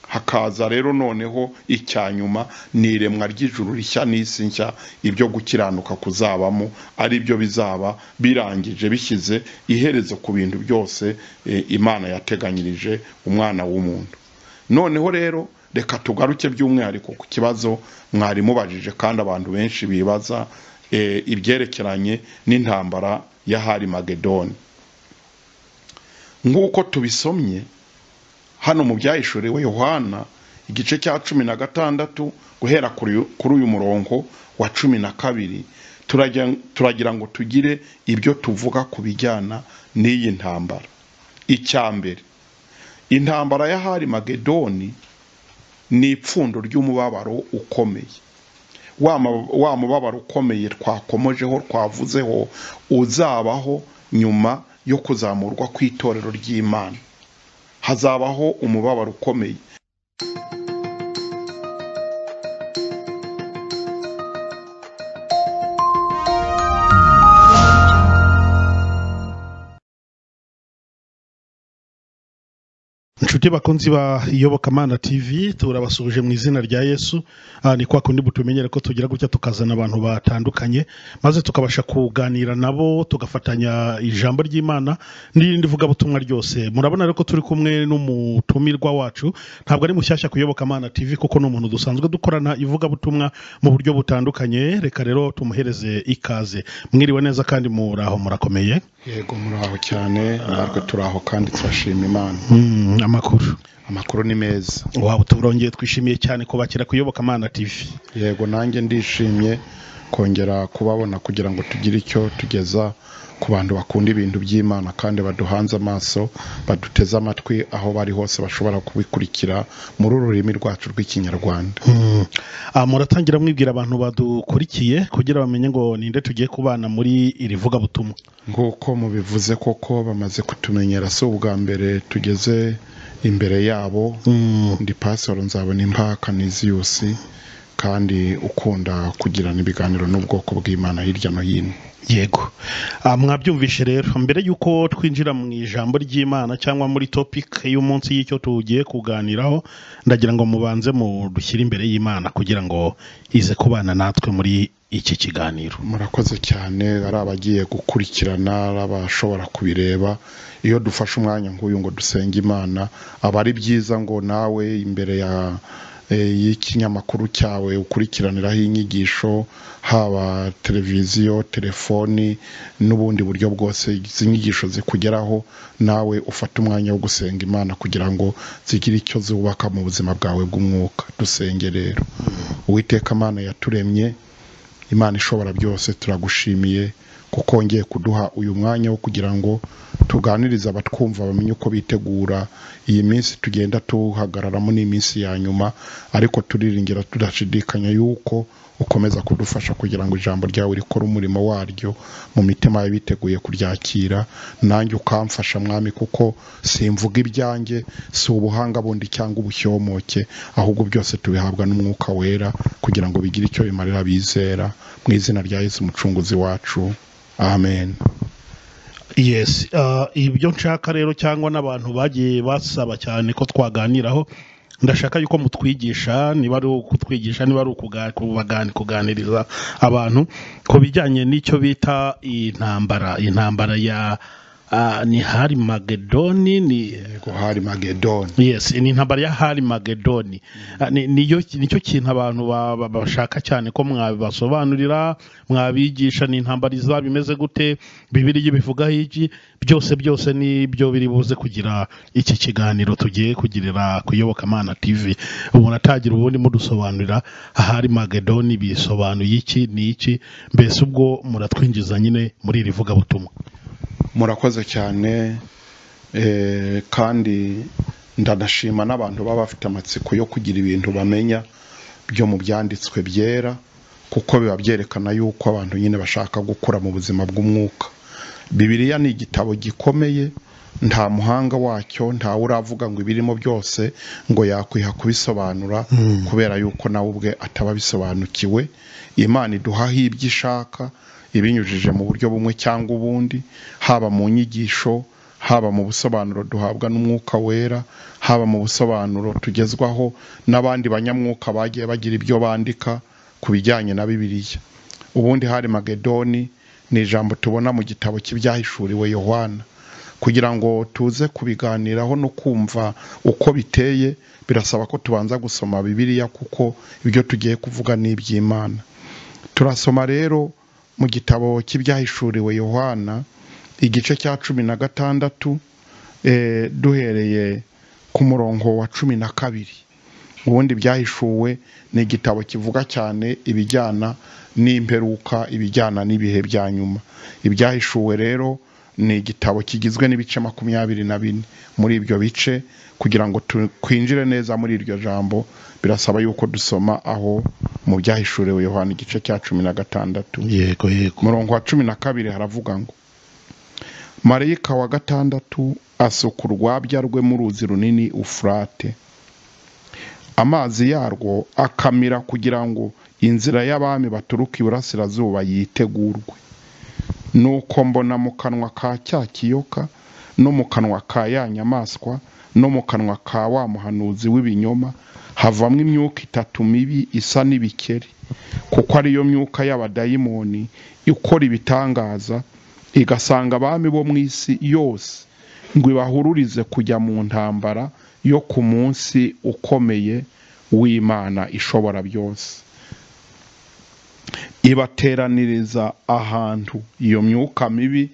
hakaza rero noneho icya nyuma ni iremwa ry'ijuru rishya n'isi nshya ibyo gukiranuka kuzabamo ari byo bizaba birangije bishyize iherezo ku bintu byose eh, imana yateganyirije umwana w'umuntu noneho rero reka tugaruke by'umwihariko ku kibazo mwari mubajije kandi abantu benshi bibaza eh, ibyerekeranye n'intambara ya hari magedoni nk'uko tubisomye hano mu byahishuriwe yohana igice cya cumi na gatandatu guhera kuri uyu- kuri uyu murongo wa cumi na kabiri turajya- turagira ngo tugire ibyo tuvuga ku bijyana n'iyi ntambara icya mbere intambara ya hari magedoni ni ipfundo ry'umubabaro ukomeye wa mu- wa mubabaro ukomeye twakomojeho twavuzeho uzabaho nyuma yo kuzamurwa kw'itorero ry'imana hazabaho umubabaro ukomeye nshuti bakunzi ba iyobokamana tv turabasuhuje mu izina rya yesu Ah, ni kwa kundi butumenyere ko tugira gutya tukazana abantu batandukanye maze tukabasha kuganira nabo tugafatanya ijambo ry'imana n'irindi vugabutumwa ryose murabona rero ko turi kumwe n'umutumirwa wacu ntabwo ari mushyashya ku iyobokamana tv kuko ni umuntu dusanzwe dukorana ivugabutumwa mu buryo butandukanye reka rero tumuhereze ikaze mwiriwe neza kandi muraho murakomeye yego muraho cyane natwe turaho kandi turashima imana Mm, amakuru amakuru ni meza waba turongeye twishimiye cyane kubakira ku iyobokamana tv yego nanjye ndishimye kongera kubabona kugira ngo tugire icyo tugeza ku bantu bakunda ibintu by'imana kandi baduhanze amaso baduteze amatwi aho bari hose bashobora kubikurikira muri uru rurimi rwacu rw'ikinyarwanda Mm. Ah, muratangira mwibwira abantu badukurikiye kugira bamenye ngo ninde tugiye kubana muri iri vugabutumwa nk'uko mubivuze koko bamaze kutumenyera si ubwa mbere tugeze imbere yabo Mm. ndi pasoro nzabona impaka niziyusi kandi ukunda kugirana ibiganiro n'ubwoko bw'imana hirya no hino yego Ah, mwabyumvishe rero mbere y'uko twinjira mu ijambo ry'imana cyangwa muri topic y'umunsi y'icyo tugiye kuganiraho ndagira ngo mubanze mu dushyire imbere y'imana kugira ngo ize kubana natwe muri iki kiganiro murakoze cyane ari abagiye gukurikirana ari abashobora kubireba iyo dufashe umwanya nk'uyu ngo dusenge imana aba ari byiza ngo nawe imbere ya e, y'ikinyamakuru cyawe ukurikiraniraho inyigisho haba televiziyo telefoni n'ubundi buryo bwose izi nyigisho zikugeraho nawe ufate umwanya wo gusenga imana kugira ngo zigire icyo zubaka mu buzima bwawe bw'umwuka dusenge rero uwiteka imana yaturemye imana ishobora byose turagushimiye kuko wongeye kuduha uyu mwanya wo kugira ngo tuganirize abatwumva bamenye uko bitegura iyi minsi tugenda tuhagararamo ni iminsi ya nyuma ariko turiringira tudashidikanya yuko ukomeza kudufasha kugira ngo ijambo ryawe rikore umurimo waryo mu mitima y'abiteguye kuryakira nanjye ukamfasha mwami kuko simvuga ibyanjye si ubuhanga bundi cyangwa ubushyomboke ahubwo byose tubihabwa n'umwuka wera kugira ngo bigire icyo bimarira bizera mu izina rya yesu umucunguzi wacu amen yes ah, ibyo nshaka rero cyangwa n'abantu bagiye basaba cyane ko twaganiraho ndashaka yuko mutwigisha niba ari ukutwigisha niba ari ukuga- kubagani- kuganiriza abantu ku bijyanye n'icyo bita intambara intambara ya ah, ni hari magedoni ni yego hari magedoni yes ni intambara ya hari magedoni Ah, ni- niyo nicyo kintu abantu ba- ba- bashaka cyane ko mwabibasobanurira mwabigisha ni intambara izaba imeze gute bibiriya ibivugaho iki byose byose ni byo biri buze kugira iki kiganiro tugiye kugirira ku iyobokamana tv umuntu atagira ubundi mudusobanurira ahari magedoni bisobanuye iki ni iki mbese ubwo muratwinjiza nyine muri iri vugabutumwa murakoze cyane eh, kandi ndanashima n'abantu baba bafite amatsiko yo kugira ibintu bamenya byo mu byanditswe byera kuko biba byerekana yuko abantu nyine bashaka gukura mu buzima bw'umwuka bibiliya ni igitabo gikomeye nta muhanga wacyo ntawe uravuga ngo ibirimo byose ngo yakwiha kubisobanura kubera yuko nawe ubwe ataba abisobanukiwe imana iduhaho ibyo ishaka ibinyujije mu buryo bumwe cyangwa ubundi haba mu nyigisho haba mu busobanuro duhabwa n'umwuka wera haba mu busobanuro tugezwaho n'abandi banyamwuka bagiye bagira ibyo bandika ku bijyanye na bibiliya ubundi hari magedoni ni ijambo tubona mu gitabo cy'ibyahishuriwe yohana kugira ngo tuze kubiganiraho no kumva uko biteye birasaba ko tubanza gusoma bibiliya kuko ibyo tugiye kuvuga ni iby'imana turasoma rero mu gitabo cy'ibyahishuriwe yohana igice cya cumi na gatandatu eh, duhereye ku murongo wa cumi na kabiri ubundi byahishuwe ni igitabo kivuga cyane ibijyana n'imperuka ibijyana n'ibihe bya nyuma ibyahishuwe rero ni igitabo kigizwe n'ibice makumyabiri na bine muri ibyo bice kugira ngo tu- twinjire neza muri iryo jambo birasaba yuko dusoma aho mu byahishuriwe yohana igice cya cumi na gatandatu yego yego murongo wa cumi na kabiri haravuga ngo marayika wa gatandatu asuka urwabya rwe mu ruzi runini ufurate amazi yarwo akamira kugira ngo inzira y'abami baturuka iburasirazuba yitegurwe nuko mbona mu kanwa ka cya kiyoka no mu kanwa ka ya nyamaswa no mu kanwa ka wa muhanuzi w'ibinyoma havamo imyuka itatu mibi isa n'ibikeri kuko ariyo myuka y'abadayimoni ikora ibitangaza igasanga abami bo mu isi yose ngo ibahururize kujya mu ntambara yo ku munsi ukomeye w'imana ishobora byose ibateraniriza ahantu iyo myuka mibi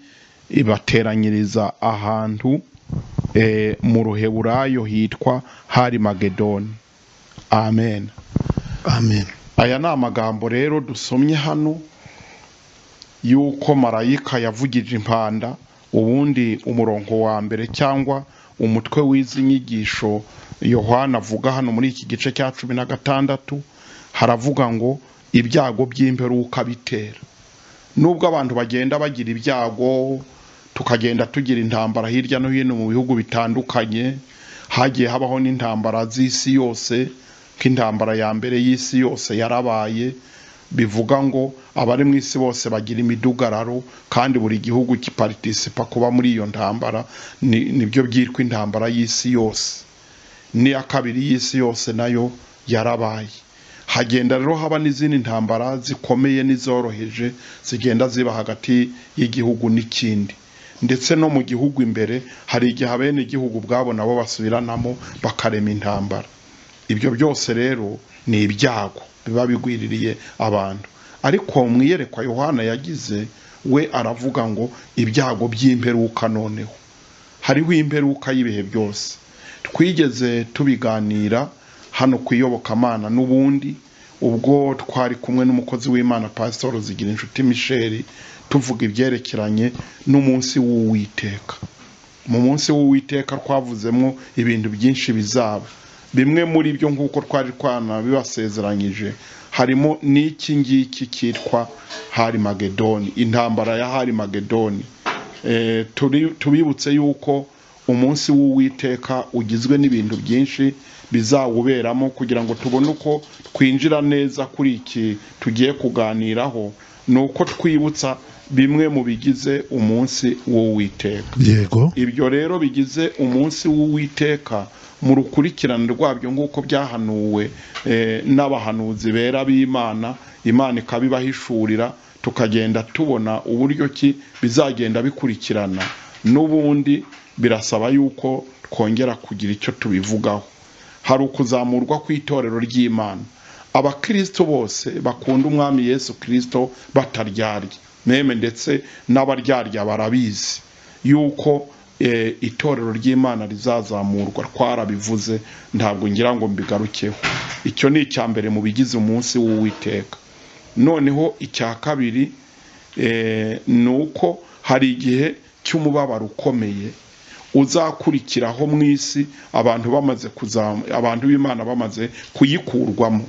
ibateranyiriza ahantu eh, mu ruheburayo hitwa hari magedoni amen amen aya ni amagambo rero dusomye hano y'uko marayika yavugije impanda ubundi umurongo wa mbere cyangwa umutwe w'izi nyigisho yohana avuga hano muri iki gice cya cumi na gatandatu haravuga ngo ibyago by'imperuka bitera nubwo abantu bagenda bagira ibyago tukagenda tugira intambara hirya no hino mu bihugu bitandukanye hagiye habaho n'intambara z'isi yose nk'intambara ya mbere y'isi yose yarabaye bivuga ngo abari mu isi bose bagira imidugararo kandi buri gihugu kiparitisipa kuba muri iyo ntambara ni- nibyo byitwa intambara y'isi yose n'iya kabiri y'isi yose nayo yarabaye hagenda rero haba n'izindi ntambara zikomeye n'izoroheje zigenda ziba hagati y'igihugu n'ikindi ndetse no mu gihugu imbere hari igihe abene igihugu ubwabo nabo basubiranamo bakarema intambara ibyo byose rero ni ibyago biba bigwiririye abantu ariko mu iyerekwa yohana yagize we aravuga ngo ibyago by'imperuka noneho hariho imperuka y'ibihe byose twigeze tubiganira hano ku iyobokamana n'ubundi ubwo twari kumwe n'umukozi w'imana pasitoro zigira inshuti misheli tuvuga ibyerekeranye n'umunsi w'uwiteka mu munsi w'uwiteka twavuzemo ibintu byinshi bizaba bimwe muri byo nk'uko twari twanabibasezeranyije harimo n'iki ngiki cyitwa hari magedoni intambara ya hari magedoni Eh, turi- tubibutse yuko umunsi w'uwiteka ugizwe n'ibintu byinshi bizawuberamo kugira ngo tubone uko twinjira neza kuri iki tugiye kuganiraho ni uko twibutsa bimwe mu bigize umunsi w'uwiteka yego ibyo rero bigize umunsi w'uwiteka mu rukurikirane rwabyo nk'uko byahanuwe eh, n'abahanuzi bera b'imana imana ikaba ibahishurira tukagenda tubona uburyo ki bizagenda bikurikirana n'ubundi birasaba yuko twongera kugira icyo tubivugaho hari ukuzamurwa kw'itorero ry'imana abakristo bose bakunda umwami yesu kristo bataryarya meme ndetse n'abaryarya barabizi yuko eh, itorero ry'imana rizazamurwa twarabivuze ntabwo ngira ngo mbigarukeho icyo ni icya mbere mu bigize umunsi w'uwiteka noneho icya kabiri eh, ni uko hari igihe cy'umubabaro ukomeye uzakurikiraho mu isi abantu bamaze kuzam- abantu b'imana bamaze kuyikurwamo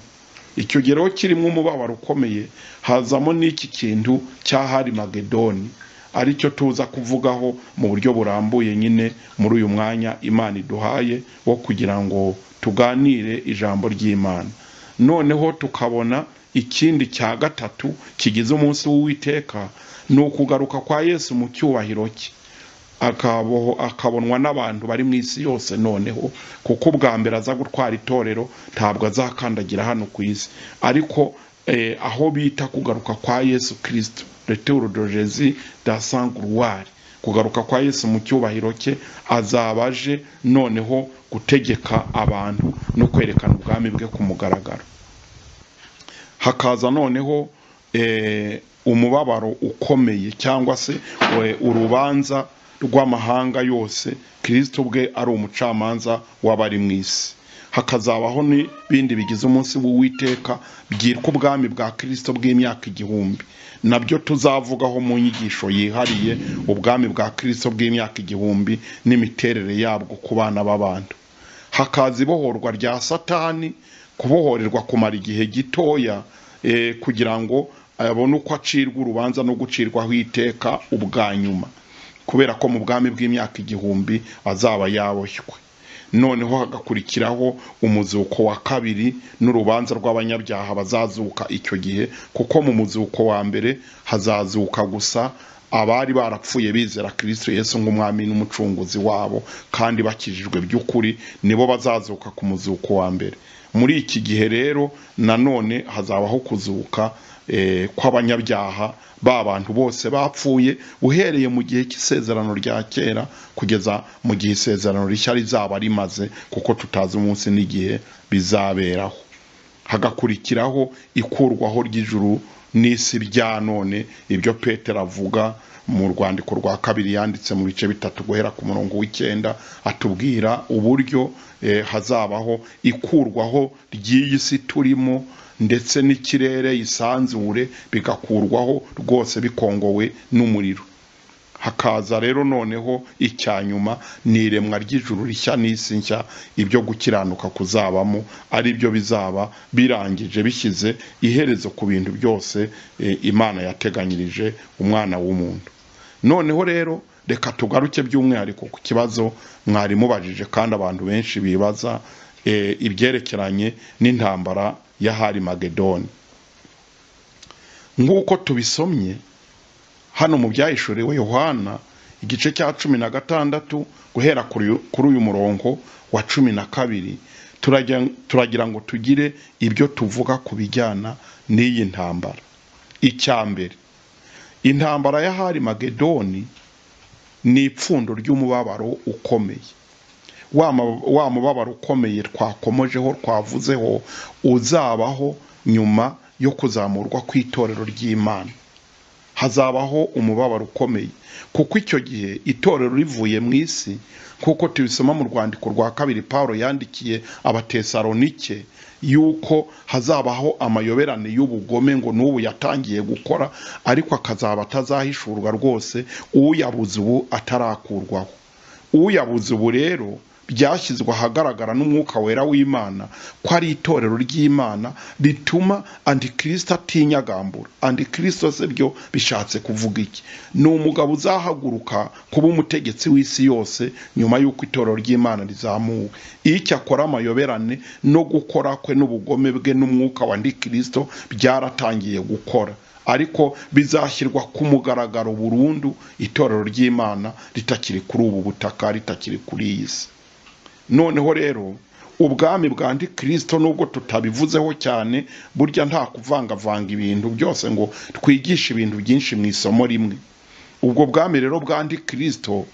icyo gihe rero kirimo umubabaro ukomeye hazamo n'iki kintu cya hari magedoni aricyo tuza kuvugaho mu buryo burambuye nyine muri uyu mwanya imana iduhaye wo kugira ngo tuganire ijambo ry'imana noneho tukabona ikindi cya gatatu kigize umunsi w'uwiteka ni ukugaruka kwa yesu mu cyubahiro cye akabaho akabonwa n'abantu bari mu isi yose noneho kuko ubwa mbere aza gutwara itorero ntabwo azakandagira hano ku isi ariko eh, aho bita kugaruka kwa yesu kirisito returu dogezi da sanguruwari kugaruka kwa yesu mu cyubahiro cye azaba aje noneho gutegeka abantu no kwerekana ubwami bwe ku mugaragaro hakaza noneho eh, umubabaro ukomeye cyangwa se we- urubanza rw'amahanga yose kirisito ubwe ari umucamanza w'abari mu isi hakazabaho n'ibindi bigize umunsi w'uwiteka byitwa ubwami bwa kirisito bw'imyaka igihumbi nabyo tuzavugaho mu nyigisho yihariye ubwami bwa kirisito bw'imyaka igihumbi n'imiterere yabwo ku bana b'abantu hakaza ibohorwa rya satani kubohorerwa kumara igihe gitoya eh, kugira ngo abone uko acirwa urubanza no gucirwaho iteka ubwa nyuma kubera ko mu bwami bw'imyaka igihumbi azaba yaboshywe noneho hagakurikiraho umuzuko wa kabiri n'urubanza rw'abanyabyaha bazazuka icyo gihe kuko mu muzuko wa mbere hazazuka gusa abari barapfuye bizera kirisito yesu nk'umwami n'umucunguzi wabo kandi bakijijwe by'ukuri nibo bazazuka ku muzuko wa mbere muri iki gihe rero nanone hazabaho kuzuka eh, kw'abanyabyaha ba bantu bose bapfuye uhereye mu gihe cy'isezerano rya kera kugeza mu gihe isezerano rishya rizaba rimaze kuko tutazi umunsi n'igihe bizaberaho hagakurikiraho ikurwaho ry'ijuru n'isi bya none ibyo petero avuga mu rwandiko rwa kabiri yanditse mu bice bitatu guhera ku murongo w'icyenda atubwira uburyo eh, hazabaho ikurwaho ry'iyi si turimo ndetse n'ikirere isanzure bigakurwaho rwose bikongowe n'umuriro hakaza rero noneho icyanyuma ni iremwa ry'ijuru rishya n'isi nshya ibyo gukiranuka kuzabamo ari byo bizaba birangije bishyize iherezo ku bintu byose eh, imana yateganyirije umwana w'umuntu noneho rero reka tugaruke by'umwihariko ku kibazo mwari mubajije kandi abantu benshi bibaza eh, ibyerekeranye n'intambara y'ahari magedoni nk'uko tubisomye hano mu byahishuriwe yohana igice cya cumi na gatandatu guhera kuri uyu- kuri uyu murongo wa cumi na kabiri turajya- turagira ngo tugire ibyo tuvuga ku bijyana n'iyi ntambara icya mbere intambara y'ahari magedoni ni ipfundo ry'umubabaro ukomeye wa mu- wa mubabaro ukomeye twakomojeho twavuzeho uzabaho nyuma yo kuzamurwa kw'itorero ry'imana hazabaho umubabaro ukomeye kuko icyo gihe itorero rivuye mu isi nk'uko tubisoma mu rwandiko rwa kabiri paul yandikiye abatesalonike yuko hazabaho amayoberane y'ubugome ngo n'ubu yatangiye gukora ariko akazaba atazahishurwa rwose uyabuze ubu atarakurwaho uyabuze ubu rero byashyizwe ahagaragara n'umwuka wera w'imana ko ari itorero ry'imana rituma antikirisito atinyagambura antikirisito se byo bishatse kuvuga iki ni umugabo uzahaguruka kuba umutegetsi w'isi yose nyuma y'uko itorero ry'imana rizamuwe iyo icyo akora amayoberane no gukora kwe n'ubugome bwe n'umwuka wa antikirisito byaratangiye gukora ariko bizashyirwa ku mugaragaro burundu itorero ry'imana ritakiri kuri ubu butaka ritakiri kuri iyi si noneho rero ubwami bwa antikirisito nubwo tutabivuzeho cyane burya nta kuvangavanga ibintu byose ngo twigishe ibintu byinshi mu isomo rimwe ubwo bwami rero bwa antikirisito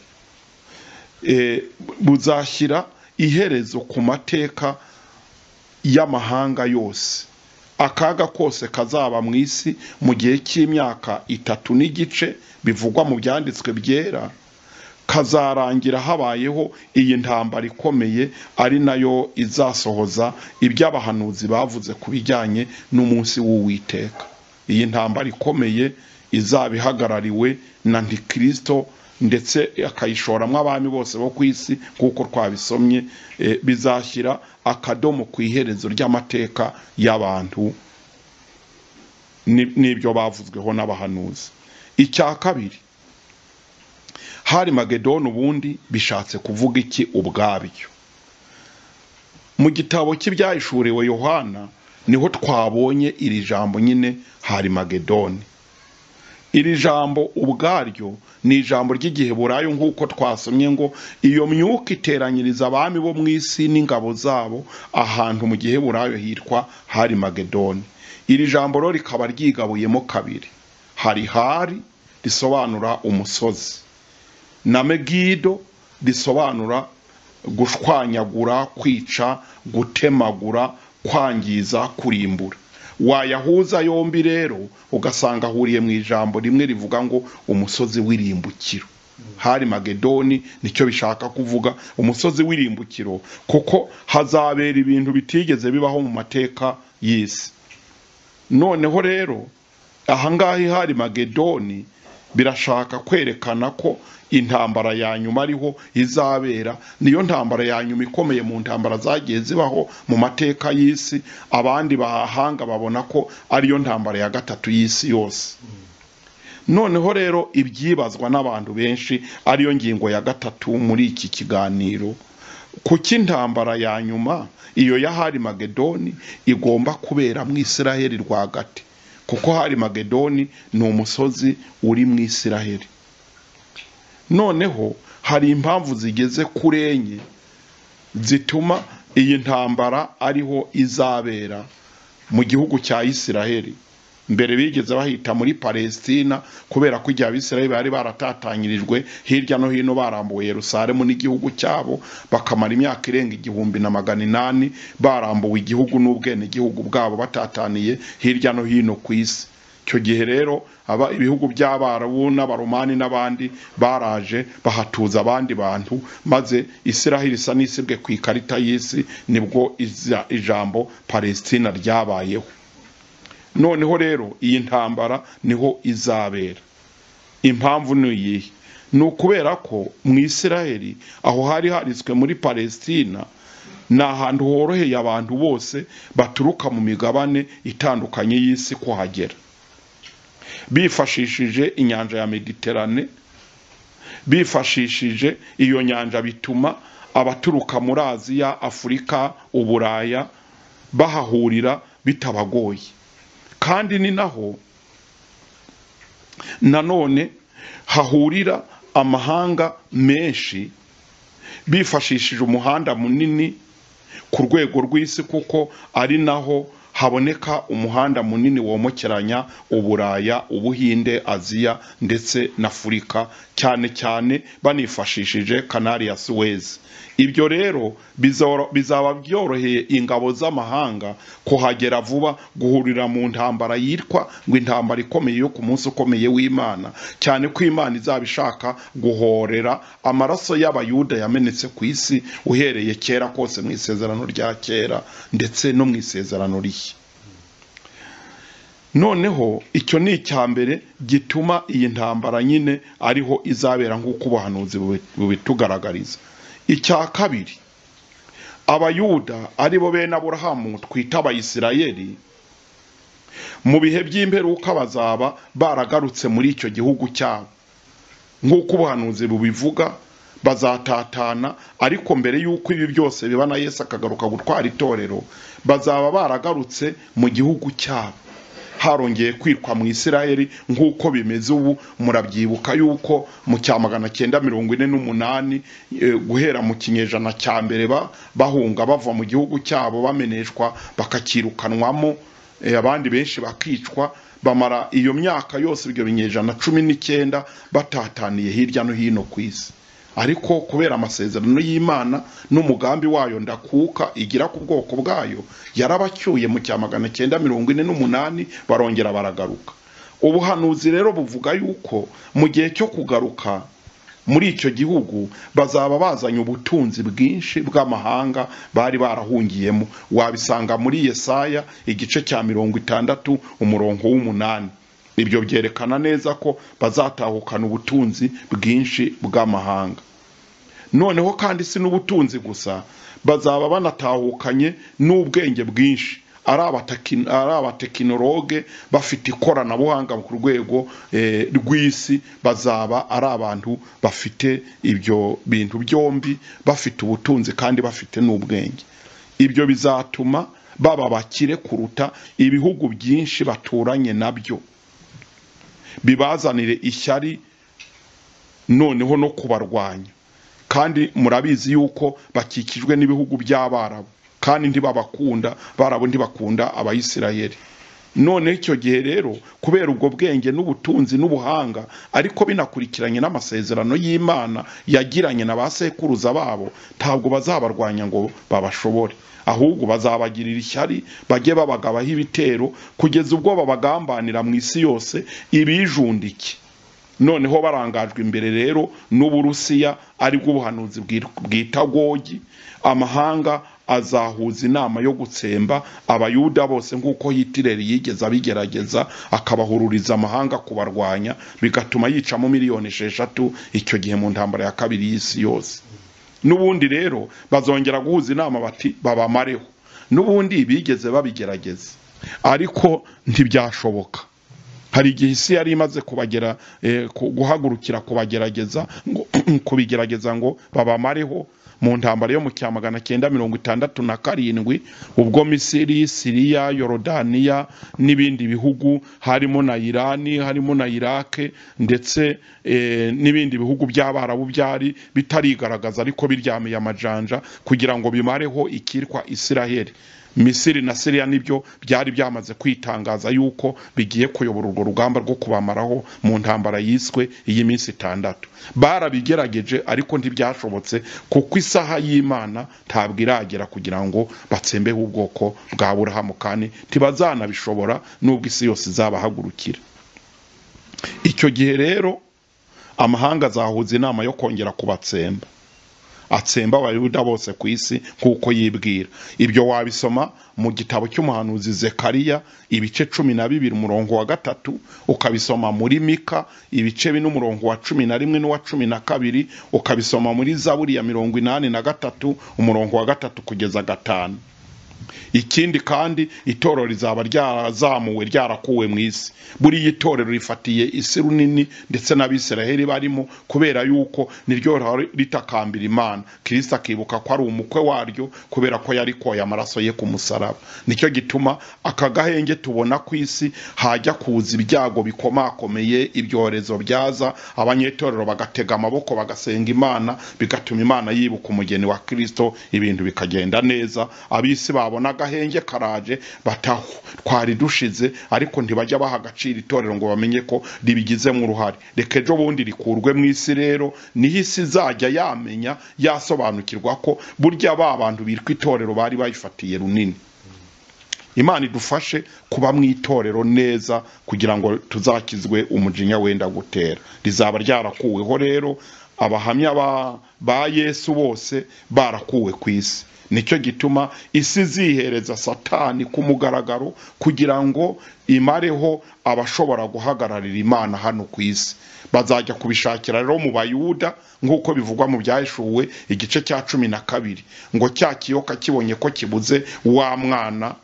eh, buzashyira iherezo ku mateka y'amahanga yose akaga kose kazaba mu isi mu gihe cy'imyaka itatu n'igice bivugwa mu byanditswe byera kazarangira habayeho iyi ntambara ikomeye ari nayo izasohoza ibyo abahanuzi bavuze ku bijyanye n'umunsi w'uwiteka iyi ntambara ikomeye izaba ihagarariwe na ntikirisito ndetse akayishoramo abami bose bo ku isi nk'uko twabisomye eh, bizashyira akadomo ku iherezo ry'amateka y'abantu ni- n'ibyo bavuzweho n'abahanuzi icya kabiri hari magedoni ubundi bishatse kuvuga iki ubwabyo mu gitabo cy'ibyahishuriwe yohana niho twabonye iri jambo nyine hari magedoni iri jambo ubwaryo ni ijambo ry'igiheburayo nk'uko twasomye ngo iyo myuka iteranyiriza abami bo mu isi n'ingabo zabo ahantu mu giheburayo hitwa hari magedoni iri jambo rero rikaba ryigabuyemo kabiri hari hari risobanura umusozi na megido risobanura gushwanyagura kwica gutemagura kwangiza kurimbura wayahuza yombi rero ugasanga ahuriye mu ijambo rimwe rivuga ngo umusozi w'irimbukiro hari magedoni nicyo bishaka kuvuga umusozi w'irimbukiro kuko hazabera ibintu bitigeze bibaho mu mateka y'isi noneho rero ahangaha ihari magedoni birashaka kwerekana ko intambara ya nyuma ariho izabera niyo ntambara ya nyuma ikomeye mu ntambara zagiye zibaho mu mateka y'isi abandi bahahanga babona ko ariyo ntambara ya gatatu y'isi yose noneho rero ibyibazwa n'abantu benshi ariyo ngingo ya gatatu muri iki kiganiro kuko intambara ya nyuma iyo y'ahari magedoni igomba kubera mu isiraheli rwagati kuko hari magedoni ni umusozi uri mu isiraheli noneho hari impamvu zigeze kuri enye zituma iyi ntambara ariho izabera mu gihugu cya isiraheli mbere bigeze bahita muri palesitina kubera ko igihe abisiraheli bari baratatanyirijwe hirya no hino barambuye yerusalemu n'igihugu cyabo bakamara imyaka irenga igihumbi na magana inani barambuwe igihugu n'ubwenegihugu bwabo batataniye hirya no hino ku isi icyo gihe rero aba ibihugu by'abarabu n'abaromani n'abandi baraje bahatuza abandi bantu maze isiraheli isa n'isibwe ku ikarita y'isi nibwo ijambo palesitina ryabayeho noneho rero iyi ntambara niho izabera impamvu ni iyihe ni ukubera ko mu isiraheli aho hari hariswe muri palesitina ni ahantu horoheye abantu bose baturuka mu migabane itandukanye y'isi kuhagera bifashishije inyanja ya mediterane bifashishije iyo nyanja bituma abaturuka muri aziya afurika uburaya bahahurira bitabagoye kandi ni naho nanone hahurira amahanga menshi bifashishije umuhanda munini ku rwego rw'isi kuko ari naho haboneka umuhanda munini womokeranya uburaya ubuhinde aziya ndetse na afurika cyane cyane banifashishije kanari ya suwezi ibyo rero bizaba byoroheye ingabo z'amahanga kuhagera vuba guhurira mu ntambara yitwa ngo intambara ikomeye yo ku munsi ukomeye w'imana cyane ko imana izaba ishaka guhorera amaraso y'abayuda yamenetse ku isi uhereye kera kose mu isezerano rya kera ndetse no mu isezerano rishya noneho icyo ni icya mbere gituma iyi ntambara nyine ariho izabera nk'uko ubuhanuzi bubitugaragariza icya kabiri abayuda aribo bene aburahamu twita abayisirayeri mu bihe by'imperuka bazaba baragarutse muri icyo gihugu cyabo nk'uko ubuhanuzi bubivuga bazatatana ariko mbere y'uko ibi byose biba na Yesu akagaruka gutwara itorero bazaba baragarutse mu gihugu cyabo harongeye kwitwa mu isiraheli nk'uko bimeze ubu murabyibuka yuko mu cya magana cyenda mirongo ine n'umunani guhera mu kinyejana cya mbere bahunga bava mu gihugu cyabo bameneshwa bakakirukanwamo abandi benshi bakicwa bamara iyo myaka yose ibyo binyejana cumi n'icyenda batataniye hirya no hino ku isi ariko kubera amasezerano y'imana n'umugambi wayo ndakuka igira ku bwoko bwayo yarabacyuye mu cya magana cyenda mirongo ine n'umunani barongera baragaruka ubuhanuzi rero buvuga yuko mu gihe cyo kugaruka muri icyo gihugu bazaba bazanye ubutunzi bwinshi bw'amahanga bari barahungiyemo wabisanga muri yesaya igice cya mirongo itandatu umurongo w'umunani ibyo byerekana neza ko bazatahukana ubutunzi bwinshi bw'amahanga noneho kandi si n'ubutunzi gusa bazaba banatahukanye n'ubwenge bwinshi ari abatekinologe bafite ikoranabuhanga ku rwego rw'isi bazaba ari abantu bafite ibyo bintu byombi bafite ubutunzi kandi bafite n'ubwenge ibyo bizatuma baba bakire kuruta ibihugu byinshi baturanye nabyo bibazanire ishyari noneho no kubarwanya kandi murabizi yuko bakikijwe n'ibihugu by'abarabu kandi ntibabakunda barabu ntibakunda abayisirayeli none icyo gihe rero kubera ubwo bwenge n'ubutunzi n'ubuhanga ariko binakurikiranye n'amasezerano y'imana yagiranye na ba sekuruza babo ntabwo bazabarwanya ngo babashobore ahubwo bazabagirira ishyari bajye babagabaho ibitero kugeza ubwo babagambanira mu isi yose ibijundike noneho barangajwe imbere rero n'uburusiya aribwo ubuhanuzi bwita gogi amahanga azahuza inama yo gutsemba abayuda bose nk'uko hitireri yigeze abigerageza akabahururiza amahanga kubarwanya bigatuma yicamo miliyoni esheshatu icyo gihe mu ntambara ya kabiri y'isi yose n'ubundi rero bazongera guhuza inama bati babamareho n'ubundi bigeze babigerageza ariko ntibyashoboka hari igihe isi yari imaze kubagera guhagurukira kubagerageza kubigerageza ngo babamareho mu ntambara yo mu cya magana cyenda mirongo itandatu na karindwi ubwo misiri siriya yorodaniya n'ibindi bihugu harimo na irani harimo na irake ndetse n'ibindi bihugu by'abarabu byari bitarigaragaza ariko biryamiye amajanja kugira ngo bimareho ikitwa isiraheli misiri na siriya nibyo byari byamaze kwitangaza yuko bigiye kuyobora urwo rugamba rwo kubamaraho mu ntambara yiswe iy'iminsi itandatu barabigerageje ariko ntibyashobotse kuko isaha y'imana ntabwo iragera kugira ngo batsembeho ubwoko bwa burahamu kandi ntibazanabishobora n'ubwo isi yose izabahagurukira icyo gihe rero amahanga azahuza inama yo kongera kubatsemba atsemba abayuda bose ku isi nk'uko yibwira ibyo wabisoma mu gitabo cy'umuhanuzi zekariya ibice cumi na bibiri umurongo wa gatatu ukabisoma muri mika ibice bine umurongo wa cumi na rimwe n'uwa cumi na kabiri ukabisoma muri zaburi ya mirongo inani na gatatu umurongo wa gatatu kugeza gatanu ikindi kandi itorero rizaba ryarazamuwe ryarakuwe mu isi buriya itorero rifatiye isi runini ndetse n'abisiraheli barimo kubera yuko niryo ritakambira imana kirisita akibuka ko ari umukwe waryo kubera ko yarikoye amaraso ye ku musaraba nicyo gituma aka gahenge tubona ku isi hajya kuza ibyago bikomakomeye ibyorezo byaza abanyetorero bagatega amaboko bagasenga imana bigatuma imana yibuka umugeni wa kirisito ibintu bikagenda neza abisi babo n'agahenge karaje bataho twari dushize ariko ntibajya baha agaciro itorero ngo bamenye ko ribigizemo uruhare reka ejo bundi rikurwe mu isi rero niho isi izajya yamenya yasobanukirwa ko burya ba bantu bitwa itorero bari bayifatiye runini imana idufashe kuba mu itorero neza kugira ngo tuzakizwe umujinya wenda gutera rizaba ryarakuweho rero abahamya ba yesu bose barakuwe ku isi nicyo gituma isi zihereza satani ku mugaragaro kugira ngo imareho abashobora guhagararira imana hano ku isi bazajya kubishakira rero mu bayuda nk'uko bivugwa mu byashuwe igice cya cumi na kabiri ngo cya kiyoka kibonye ko kibuze wa mwana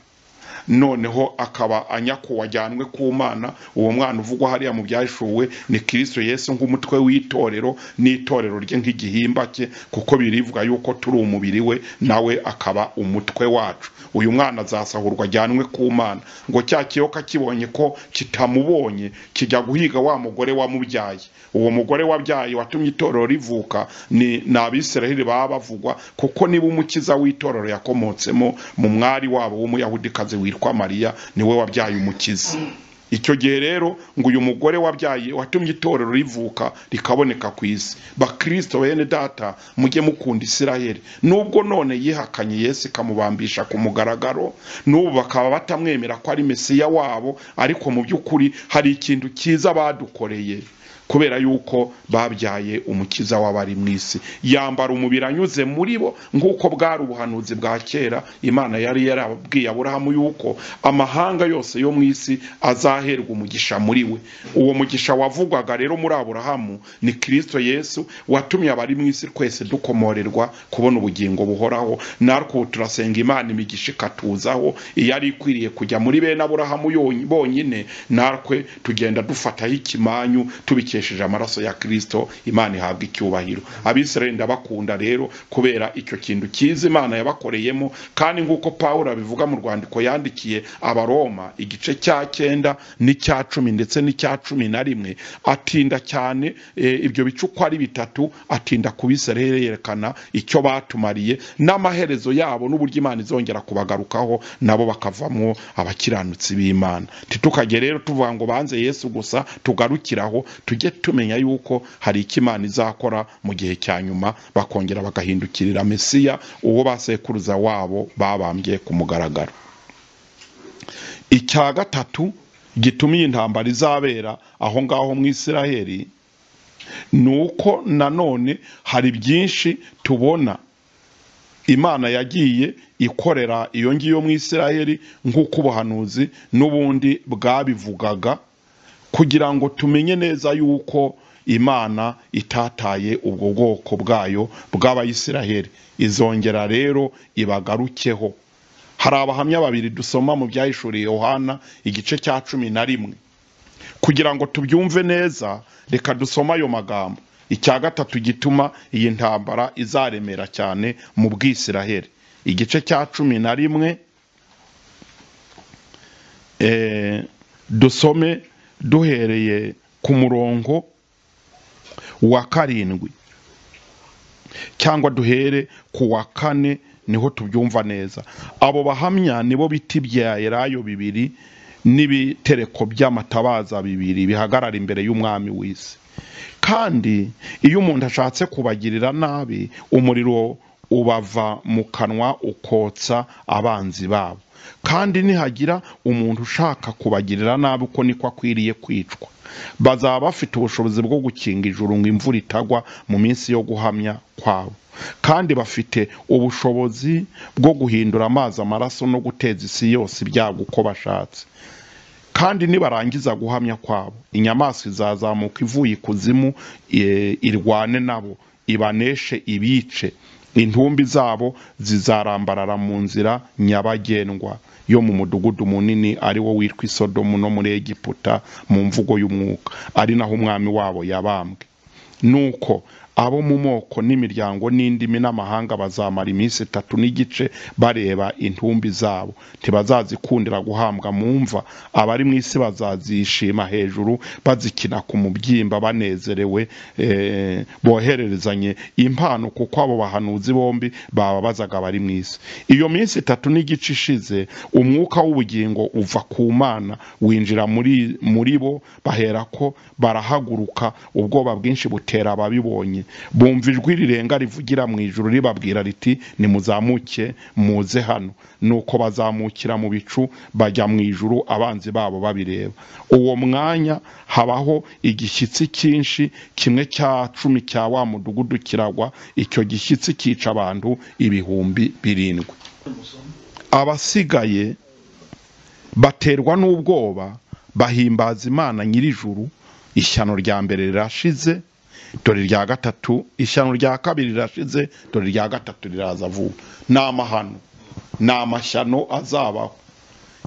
noneho akaba anyako wajyanwe ku mana uwo mwana uvugwa hariya mu byashuwe ni kirisito yesu nk'umutwe w'itorero n'itorero rye nk'igihimba cye kuko birivuga yuko turi umubiri we nawe akaba umutwe wacu uyu mwana azasahurwa ajyanwe ku mana ngo cya kiyoka kibonye ko kitamubonye kijya guhiga wa mugore wamubyaye uwo mugore wabyaye watumye itorero rivuka ni abisiraheli baba bavugwa kuko niba umukiza w'itorero yakomotsemo mu mwari wabo w'umuyahudikazi witwa witwa mariya niwe wabyaye umukiza icyo gihe rero ngo uyu mugore wabyaye watumye itorero rivuka rikaboneka ku isi bakirisito bene data mujye mukunda isiraheli nubwo none yihakanye yesu ikamubambisha ku mugaragaro n'ubu bakaba batamwemera ko ari mesiya wabo ariko mu by'ukuri hari ikintu cyiza badukoreye kubera yuko babyaye umukiza w'abari mu isi yambara umubiri anyuze muri bo nk'uko bwari ubuhanuzi bwa kera imana yari yarabwiye aburahamu yuko amahanga yose yo mu isi azaherwa umugisha muri we uwo mugisha wavugwaga rero muri aburahamu ni kirisito yesu watumye abari mu isi twese dukomorerwa kubona ubugingo buhoraho natwe turasenga imana imigisha ikatuzaho iyo ari ikwiriye kujya muri bene aburahamu bonyine natwe tugenda dufataho ikimanyu tubikira amaraso ya kirisito imana ihabwa icyubahiro abisirayeli ndabakunda rero kubera icyo kintu cyiza imana yabakoreyemo kandi nk'uko paul abivuga mu rwandiko yandikiye abaroma igice cya cyenda n'icya cumi ndetse n'icya cumi na rimwe atinda cyane eh, ibyo bice uko ari bitatu atinda kubisera yerekana icyo batumariye n'amaherezo yabo n'uburyo imana izongera kubagarukaho nabo bakavamo abakiranutsi b'imana ntitukajye rero tuvuga ngo banze yesu gusa tugarukiraho tujye tumenya yuko hari icyo imana izakora mu gihe cya nyuma bakongera bagahindukirira mesiya uwo basekuruza wabo babambye ku mugaragaro icya gatatu gituma iyi ntambara izabera aho ngaho mu isiraheli ni uko nanone hari byinshi tubona imana yagiye ikorera iyo ngiyo mu isiraheli nk'uko ubuhanuzi n'ubundi bwabivugaga kugira ngo tumenye neza yuko imana itataye ubwo bwoko bwayo bw'abayisiraheli izongera rero ibagarukeho hari abahamya babiri dusoma mu byahishuriye yohana igice cya cumi na rimwe kugira ngo tubyumve neza reka dusome ayo magambo icya gatatu gituma iyi ntambara izaremera cyane mu bwisiraheli igice cya cumi na rimwe eh, dusome duhereye ku murongo wa karindwi cyangwa duhere ku wa kane niho tubyumva neza abo bahamya nibo biti bya elayo bibiri n'ibitereko by'amatabaza bibiri bihagarara imbere y'umwami w'isi kandi iyo umuntu ashatse kubagirira nabi umuriro ubava mu kanwa ukotsa abanzi babo kandi nihagira umuntu ushaka kubagirira nabi uko niko akwiriye kwicwa bazaba bafite ubushobozi bwo gukinga ijuru ngo imvura itagwa mu minsi yo guhamya kwabo kandi bafite ubushobozi bwo guhindura amazi amaraso no guteza isi yose ibyago uko bashatse kandi nibarangiza guhamya kwabo inyamaswa izazamuka ivuye ikuzimu e, irwane nabo ibaneshe ibice intumbi zabo zizarambarara mu nzira nyabagendwa yo mu mudugudu munini ari wo witwa isodomu no muri egiputa mu mvugo y'umwuka ari naho umwami wabo yabambwe nuko abo mu moko n'imiryango n'indimi n'amahanga bazamara iminsi itatu n'igice bareba intumbi zabo ntibazazikundira guhambwa mu mva abari mu isi bazazishima hejuru bazikina ku mubyimba banezerewe eh, bohererezanye impano kuko abo bahanuzi bombi bababazaga abari mu isi iyo minsi itatu n'igice ishize umwuka w'ubugingo uva ku mana winjira muri muri bo baherako barahaguruka ubwoba bwinshi butera ababibonye bumva ijwi rirenga rivugira mu ijuru ribabwira riti nimuzamuke muze hano nuko bazamukira mu bicu bajya mu ijuru abanzi babo babireba uwo mwanya habaho igishyitsi cyinshi kimwe cya cumi cya wa mudugudu kiragwa icyo gishyitsi cyica abantu ibihumbi birindwi abasigaye baterwa n'ubwoba bahimbaza imana nyir'ijuru ishyano rya mbere rirashize dore irya gatatu ishyano rya kabiri rirashize dore irya gatatu riraza vuba ni amahano ni amashyano azabaho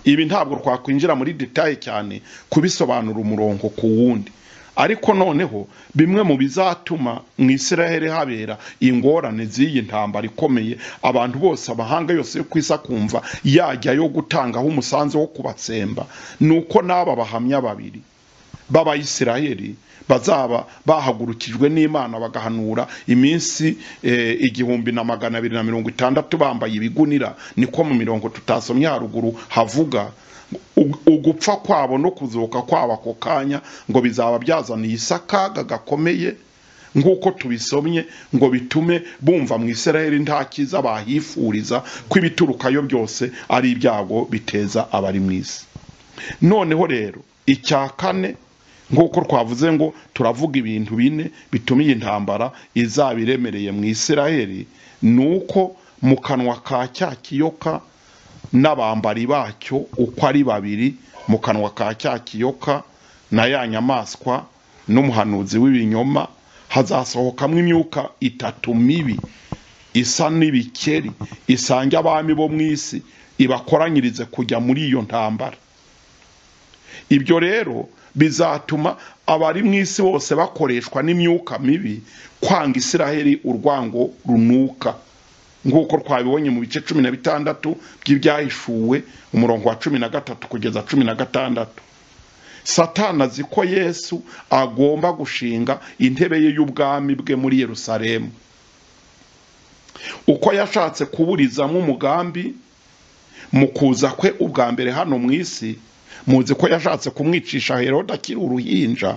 ibi ntabwo twakwinjira muri detaye cyane kubisobanura umurongo ku wundi ariko noneho bimwe mu bizatuma mu isiraheli habera ingorane z'iyi ntambara ikomeye abantu bose amahanga yose yo ku isi akumva yajya yo gutangaho umusanzu wo kubatsemba ni uko n'aba bahamya babiri b'abayisiraheli bazaba bahagurukijwe n'imana bagahanura iminsi eh, igihumbi na magana abiri na mirongo itandatu bambaye ibigunira niko mu mirongo tutasomye haruguru havuga U- ugupfa kwabo no kuzuka kwabo ako kanya ngo bizaba byazaniye isi akaga gakomeye nk'uko tubisomye ngo bitume bumva mu isiraheli nta cyiza bahifuriza ko ibiturukayo byose ari ibyago biteza abari mu isi noneho rero icya kane nk'uko twavuze ngo turavuga ibintu bine bituma iyi ntambara izaba iremereye mu isiraheli ni uko mu kanwa ka cya kiyoka n'abambari bacyo uko ari babiri mu kanwa ka cya kiyoka na ya nyamaswa n'umuhanuzi w'ibinyoma hazasohokamo imyuka itatu mibi isa n'ibikeri isange abami bo mu isi ibakoranyirize kujya muri iyo ntambara ibyo rero bizatuma abari mu isi bose bakoreshwa n'imyuka mibi kwanga isiraheli urwango runuka nk'uko twabibonye mu bice cumi na bitandatu by'ibyahishuwe umurongo wa cumi na gatatu kugeza cumi na gatandatu satana azi ko yesu agomba gushinga intebe ye y'ubwami bwe muri yerusalemu uko yashatse kuburizamo umugambi mu kuza kwe ubwa mbere hano mu isi muzi ko yashatse kumwicisha herode akiri uruhinja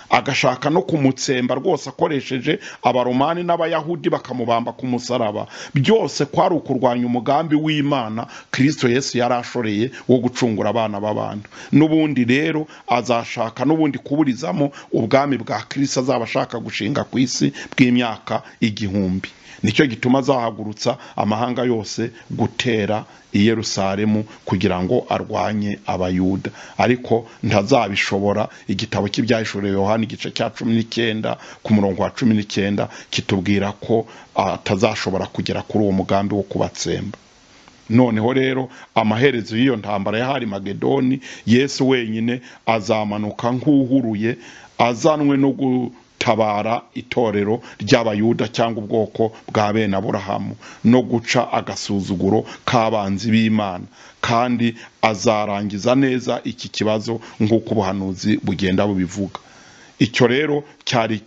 agashaka no kumutsemba rwose akoresheje abaromani n'abayahudi bakamubamba ku musaraba byose kwari ukurwanya umugambi w'imana kirisito yesu yari ashoreye wo gucungura abana b'abantu n'ubundi rero azashaka n'ubundi kuburizamo ubwami bwa kirisito azaba ashaka gushinga ku isi bw'imyaka igihumbi nicyo gituma azahagurutsa amahanga yose gutera i Yerusalemu kugira ngo arwanye abayuda ariko ntazabishobora igitabo cy'ibyahishuriwe yohani igice cya cumi n'icyenda ku murongo wa cumi n'icyenda kitubwira ko atazashobora kugera kuri uwo mugambi wo kubatsemba noneho rero amaherezo y'iyo ntambara yahari magedoni yesu wenyine azamanuka nk'uhuruye azanwe no gu gutabara itorero ry'abayuda cyangwa ubwoko bwa bene aburahamu no guca agasuzuguro k'abanzi b'imana kandi azarangiza neza iki kibazo nk'uko ubuhanuzi bugenda bubivuga icyo rero cyari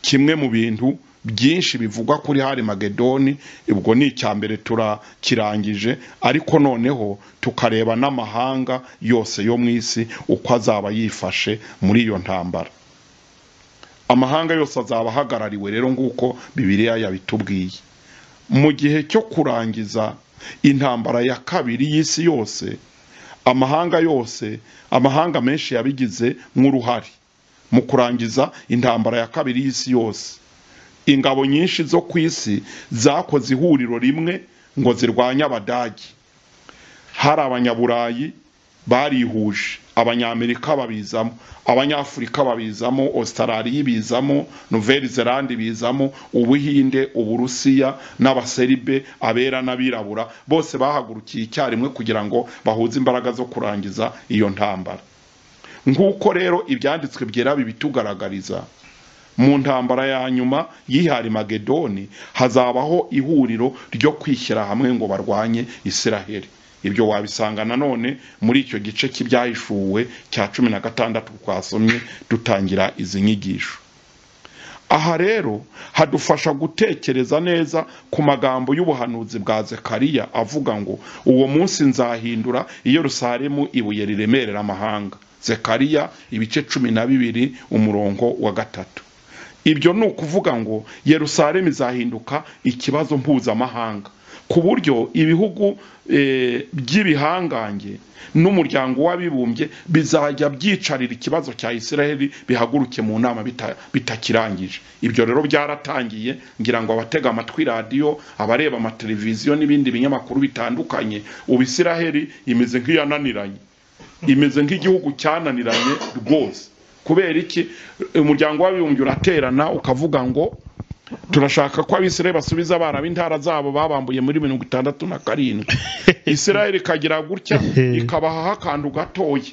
kimwe mu bintu byinshi bivugwa kuri hari magedoni ubwo ni icya mbere turakirangije ariko noneho tukareba n'amahanga yose yo mu isi uko azaba yifashe muri iyo ntambara amahanga yose azaba ahagarariwe rero nguko bibiriya yabitubwiye mu gihe cyo kurangiza intambara ya kabiri y'isi yose amahanga yose amahanga menshi yabigize nk'uruhare mu kurangiza intambara ya kabiri y'isi yose ingabo nyinshi zo ku isi zakoze ihuriro rimwe ngo zirwanye abadage hari abanyaburayi barihuje abanyamerika babizamo abanyafurika babizamo ositarariya ibizamo noveli zelandi bizamo ubuhinde uburusiya n'abaseribe abera n'abirabura bose bahagurukiye icyarimwe kugira ngo bahuze imbaraga zo kurangiza iyo ntambara nk'uko rero ibyanditswe byera bibitugaragariza mu ntambara ya nyuma y'ihari magedoni hazabaho ihuriro ryo kwishyira hamwe ngo barwanye isiraheli ibyo wabisanga nanone muri icyo gice cy'ibyahishuwe cya cumi na gatandatu twasomye dutangira izi nyigisho aha rero hadufasha gutekereza neza ku magambo y'ubuhanuzi bwa zekariya avuga ngo uwo munsi nzahindura iyo rusaremu ibuye riremerera amahanga zekariya ibice cumi na bibiri umurongo wa gatatu ibyo ni ukuvuga ngo Yerusalemu izahinduka ikibazo mpuzamahanga ku buryo ibihugu by'ibihangange n'umuryango w'abibumbye bizajya byicarira ikibazo cya israheli bihaguruke mu nama bitakirangije ibyo rero byaratangiye ngira ngo abatega amatwi radiyo abareba amateleviziyo n'ibindi binyamakuru bitandukanye ubu israheli imeze nk'iyananiranye imeze nk'igihugu cyananiranye rwose kubera iki umuryango w'abibumbye uraterana ukavuga ngo turashaka ko abisirayeli basubiza abana b'intara zabo babambuye muri mirongo itandatu na karindwi isirayeli ikagira gutya ikabahaho akantu gatoya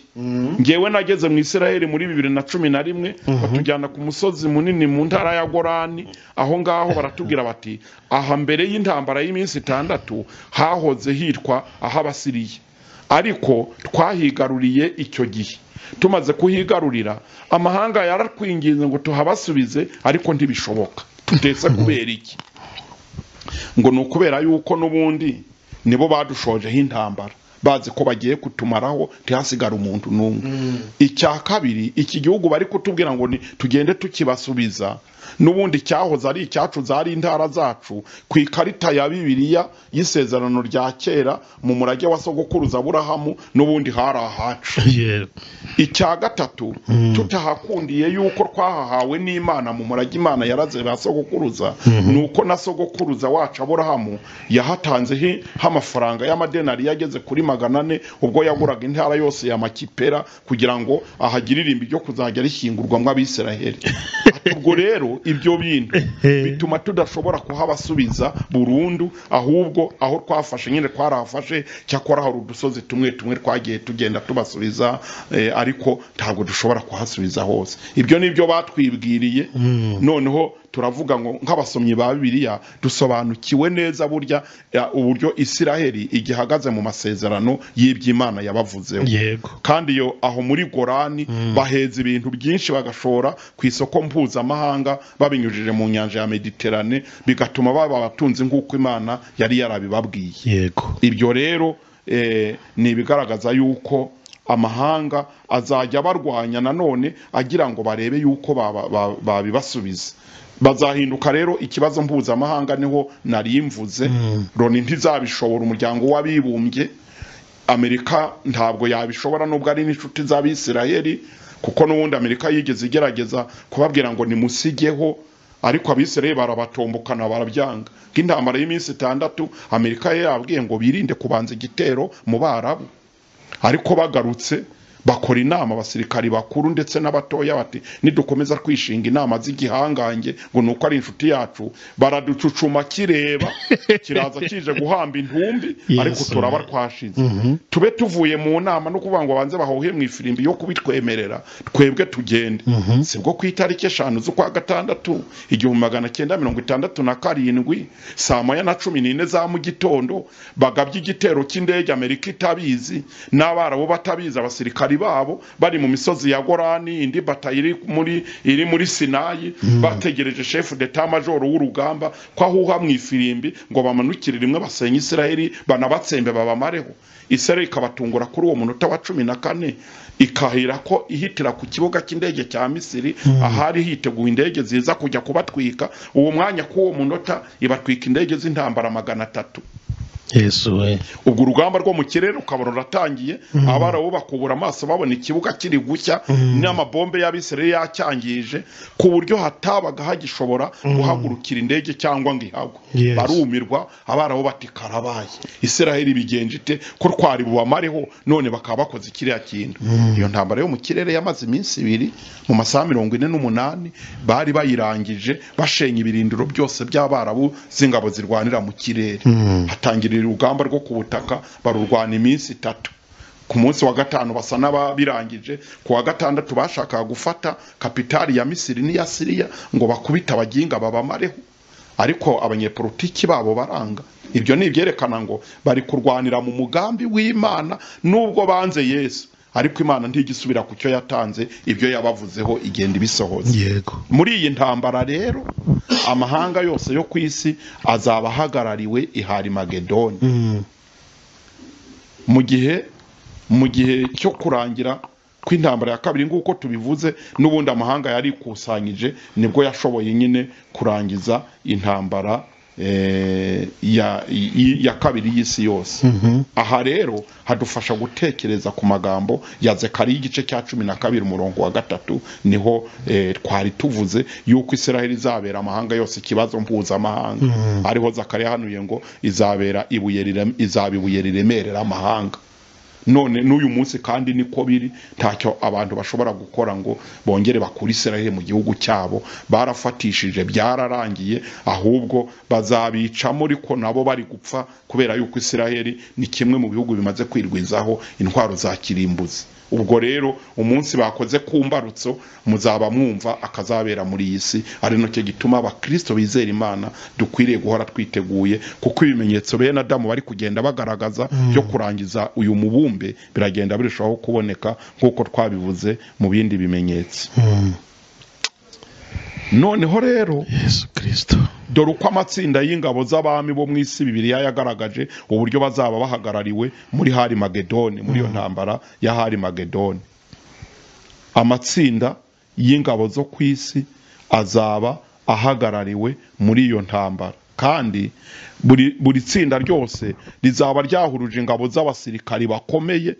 ngewe nageze mu isirayeli muri bibiri na cumi na rimwe batujyana ku musozi munini mu ntara ya gorani aho ngaho baratubwira bati aha mbere y'intambara y'iminsi itandatu hahoze hitwa aho abasiriye ariko twahigaruriye icyo gihe tumaze kuhigarurira amahanga yarakwinginze ngo tuhabasubize ariko ntibishoboka tutetse kubera iki ngo ni ukubera yuko n'ubundi nibo badushojeho intambara bazi ko bagiye kutumaraho ntihasigare umuntu n'umwe icya kabiri iki gihugu bari kutubwira ngo tugende tukibasubiza n'ubundi cyahoze ari icyacu zari intara zacu ku ikarita ya bibiliya y'isezerano rya kera mu murage wa sogokuruza aburahamu n'ubundi hari ahacu icya gatatu tutahakundiye yuko twahahawe n'imana mu murage imana yaraze ba sogokuruza ni uko na sogokuruza wacu aburahamu yahatanzeho amafaranga y'amadenari yageze kuri magana ane ubwo yaguraga intara yose ya makipera kugira ngo ahagire ibyo kuzajya rishyingurwamo abisiraheli ubwo rero ibyo bindi bituma tudashobora kuhabasubiza burundu ahubwo aho twafashe nyine twarahafashe cyakora hari udusozi tumwe tumwe twagiye tugenda tubasubiza ariko ntabwo dushobora kuhasubiza hose ibyo ni byo batwibwiriye noneho turavuga ngo nk'abasomyi ba bibiliya dusobanukiwe neza burya ya, uburyo isiraheli igihagaze mu masezerano y'iby'imana yabavuzeho yego kandi iyo aho muri gorani baheza ibintu byinshi bagashora ku isoko mpuzamahanga babinyujije mu nyanja ya mediterane bigatuma baba abatunzi nk'uko imana yari yarabibabwiye yego ibyo rero eh, ni ibigaragaza yuko amahanga azajya barwanya nanone agira ngo barebe yuko baba- ba- babibasubiza bazahinduka rero ikibazo mpuzamahanga niho nari mvuze loni ntizabishobora umuryango w'abibumbye amerika ntabwo yabishobora nubwo ari n'inshuti z'abisiraheli kuko n'ubundi amerika yigeze igerageza kubabwira ngo nimusigeho ariko abisiraheli barabatombokana barabyanga nk'intambara y'iminsi itandatu amerika yari yababwiye ngo birinde kubanza igitero mu barabu ariko bagarutse bakora inama abasirikari bakuru ndetse n'abatoya bati nidukomeza kwishinga inama z'igihangange ngo ni uko ari inshuti yacu baraducucuma kireba kiraza kije guhamba intumbi Yes. ariko turaba twashize tube tuvuye mu nama no kuvuga ngo banze bahuhe mu ifirimbi yo kubitwemerera twebwe tugende sibwo ku itariki eshanu z'ukwa gatandatu igihumbi magana cyenda mirongo itandatu na karindwi saa moya na cumi n'ine za mu gitondo bagabye igitero cy'indege amerika itabizi n'abarabu batabizi abasirikari babo bari mu misozi ya gorani indi bata iri muri iri muri sinayi bategereje shefu d'etat majoro w'urugamba ko ahuha mu ifirimbi ngo bamanukire rimwe basenye isiraheli banabatsembe babamareho isiraheli ikabatungura kuri uwo munota wa cumi na kane ikahira ko ihitira ku kibuga cy'indege cya misiri ahari hiteguye indege ziza kujya kubatwika uwo mwanya k'uwo munota ibatwika indege z'intambara magana atatu yesu we ubwo urugamba rwo mu kirere rukaba ruratangiye abarabu bakubura amaso babona ikibuga kiri gushya n'amabombe y'abisirayeli yacyangije ku buryo hatabaga hagishobora guhagurukira indege cyangwa ngo ihagwe Yes. barumirwa abarabu bati karabaye isiraheli bigenje ite ko twari bubamareho none bakaba bakoze kiriya kintu iyo ntambara yo mu kirere yamaze iminsi ibiri mu masaha mirongo ine n'umunani bari bayirangije bashenye ibirindiro byose by'abarabu z'ingabo zirwanira mu kirere hatangirira urugamba rwo ku butaka barurwana iminsi itatu ku munsi wa gatanu basa n'ababirangije ku wa gatandatu bashakaga gufata kapitali ya misiri n'iya siriya ngo bakubite abaginga babamareho ariko abanyepolitiki babo baranga ibyo ni ibyerekana ngo bari kurwanira mu mugambi w'imana nubwo banze yesu ariko imana ntigisubira ku cyo yatanze ibyo yabavuzeho igenda ibisohoza yego muri iyi ntambara rero amahanga yose yo ku isi azaba ahagarariwe ihari magedoni mu gihe mu gihe cyo kurangira kw'intambara ya kabiri nk'uko tubivuze n'ubundi amahanga yari ikusanyije nibwo yashoboye nyine kurangiza intambara eh, ya, i- ya kabiri y'isi yose aha rero hadufasha gutekereza ku magambo ya zekariya igice cya cumi na kabiri umurongo wa gatatu niho eh, twari tuvuze yuko isiraheli izabera amahanga yose ikibazo mpuzamahanga ariho zakariya hanuye ngo izabera ibuye rirem- izaba ibuye riremerera amahanga none n'uyu munsi kandi niko biri ntacyo abantu bashobora gukora ngo bongere bakure isiraheli mu gihugu cyabo barafatishije byararangiye ahubwo bazabicamo ariko nabo bari gupfa kubera yuko isiraheli ni kimwe mu bihugu bimaze kwirwizaho intwaro za kirimbuzi ubwo rero umunsi bakoze ku mbarutso muzaba mwumva akazabera muri iyi si ari nacyo gituma abakristo bizera imana dukwiriye guhora twiteguye kuko ibimenyetso bene adamu bari kugenda bagaragaza byo kurangiza uyu mubumbe biragenda birushaho kuboneka nk'uko twabivuze mu bindi bimenyetso noneho rero yesu kirisito dore uko amatsinda y'ingabo z'abami bo mu isi bibiriya yagaragaje uburyo bazaba bahagarariwe muri hari magedoni muri iyo ntambara ya hari magedoni amatsinda y'ingabo zo ku isi azaba ahagarariwe muri iyo ntambara kandi buri, buri tsinda ryose rizaba ryahuruje ingabo z'abasirikari bakomeye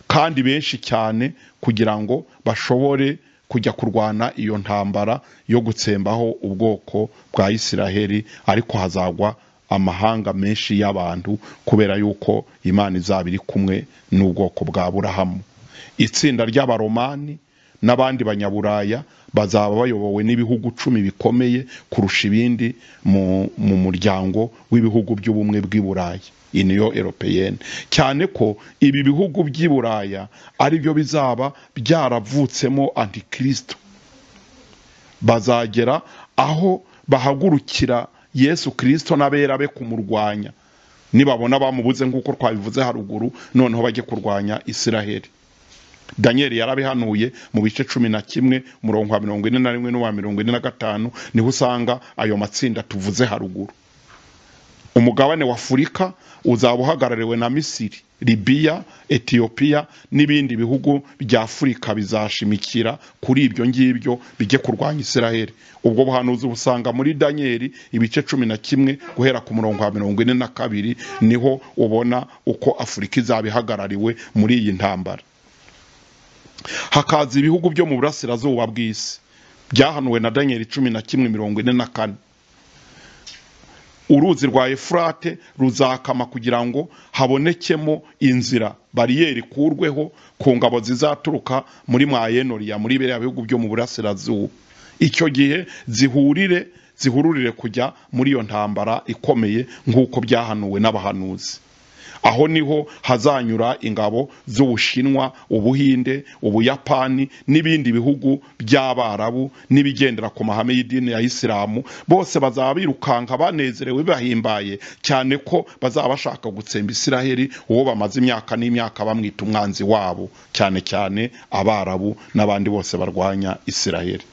kandi benshi cyane kugira ngo bashobore kujya kurwana iyo ntambara yo gutsembaho ubwoko bwa isiraheli ariko hazagwa amahanga menshi y'abantu kubera yuko imana izaba iri kumwe n'ubwoko bwa burahamu itsinda ry'abaromani n'abandi banyaburaya bazaba bayobowe n'ibihugu cumi bikomeye kurusha ibindi mu, mu muryango w'ibihugu by'ubumwe bw'i burayi iniyo eropeyene cyane ko ibi bihugu by'i buraya ari byo bizaba byaravutsemo antikristo bazagera aho bahagurukira yesu kirisito n'abera be kumurwanya nibabona bamubuze nk'uko twabivuze haruguru noneho bajye kurwanya isiraheli daniyeli yarabihanuye mu bice cumi na kimwe umurongo wa mirongo ine na rimwe n'uwa mirongo ine na gatanu niho usanga ayo matsinda tuvuze haruguru umugabane wa afurika uzaba uhagarariwe na misiri libiya etiyopiya n'ibindi bihugu bya afurika bizashimikira kuri ibyo ngibyo bijye kurwanya isiraheli ubwo buhanuzi busanga muri daniyeli ibice cumi na kimwe guhera ku murongo wa mirongo ine na kabiri niho ubona uko afurika izaba ihagarariwe muri iyi ntambara hakaza ibihugu byo mu burasirazuba bw'isi byahanuwe na daniyeli cumi na kimwe mirongo ine na kane uruzi rwa efurate ruzakama kugira ngo habonekemo inzira bariyeri ikurweho ku ngabo zizaturuka muri mwayenoriya muri biriya bihugu byo mu burasirazuba icyo gihe zihurire zihururire kujya muri iyo ntambara ikomeye nk'uko byahanuwe n'abahanuzi aho niho hazanyura ingabo z'ubushinwa ubuhinde ubuyapani n'ibindi bihugu by'abarabu n'ibigendera ku mahame y'idini ya isilamu bose bazaba birukanka banezerewe bahimbaye cyane ko bazaba bashaka gutsemba isiraheli uwo bamaze imyaka n'imyaka bamwita umwanzi wabo cyane cyane abarabu n'abandi bose barwanya isiraheli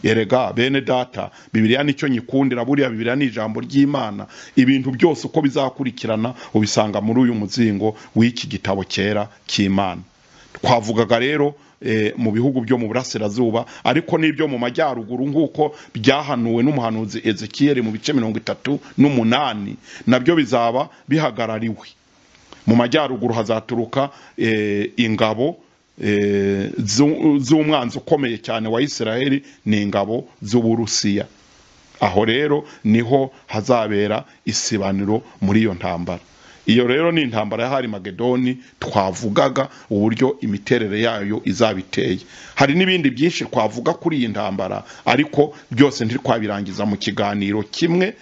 erega bene data bibiriya nicyo nyikundira buriya bibiriya ni ijambo ry'imana ibintu byose uko bizakurikirana ubisanga muri uyu muzingo w'iki gitabo cyera cy'imana twavugaga rero mu bihugu byo mu burasirazuba ariko n'ibyo mu majyaruguru nk'uko byahanuwe n'umuhanuzi ezekiyeri mu bice mirongo itatu n'umunani nabyo bizaba bihagarariwe mu majyaruguru hazaturuka ingabo z'umwanzi ukomeye cyane wa Isiraheli ni ingabo z'uburusiya aho rero niho hazabera isibaniro muri iyo ntambara iyo rero ni intambara ya hari magedoni twavugaga uburyo imiterere yayo izaba iteye hari n'ibindi byinshi twavuga kuri iyi ntambara ariko byose ntitwabirangiza mu kiganiro kimwe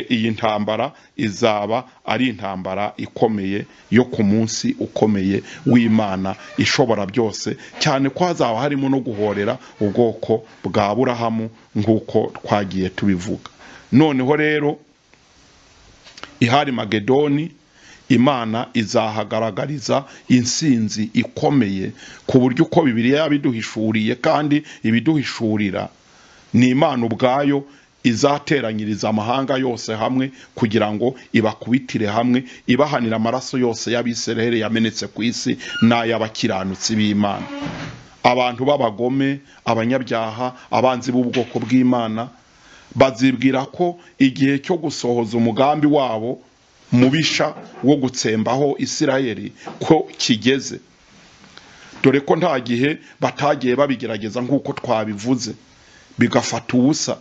iyi ntambara izaba ari intambara ikomeye yo ku munsi ukomeye w'imana ishobora byose cyane ko hazaba harimo no guhorera ubwoko bwa burahamu nk'uko twagiye tubivuga noneho rero ihari magedoni imana izahagaragariza insinzi ikomeye ku buryo uko bibiriya yabiduhishuriye kandi ibiduhishurira ni imana ubwayo izateranyiriza amahanga yose hamwe kugira ngo ibakubitire hamwe ibahanira amaraso yose y'abisiraheli yamenetse ku isi n'ay'abakiranutsi b'imana abantu b'abagome abanyabyaha abanzi b'ubwoko bw'imana bazibwira ko igihe cyo gusohoza umugambi wabo mubisha wo gutsembaho isirayeli ko kigeze dore ko nta gihe batagiye babigerageza nk'uko twabivuze bigafata ubusa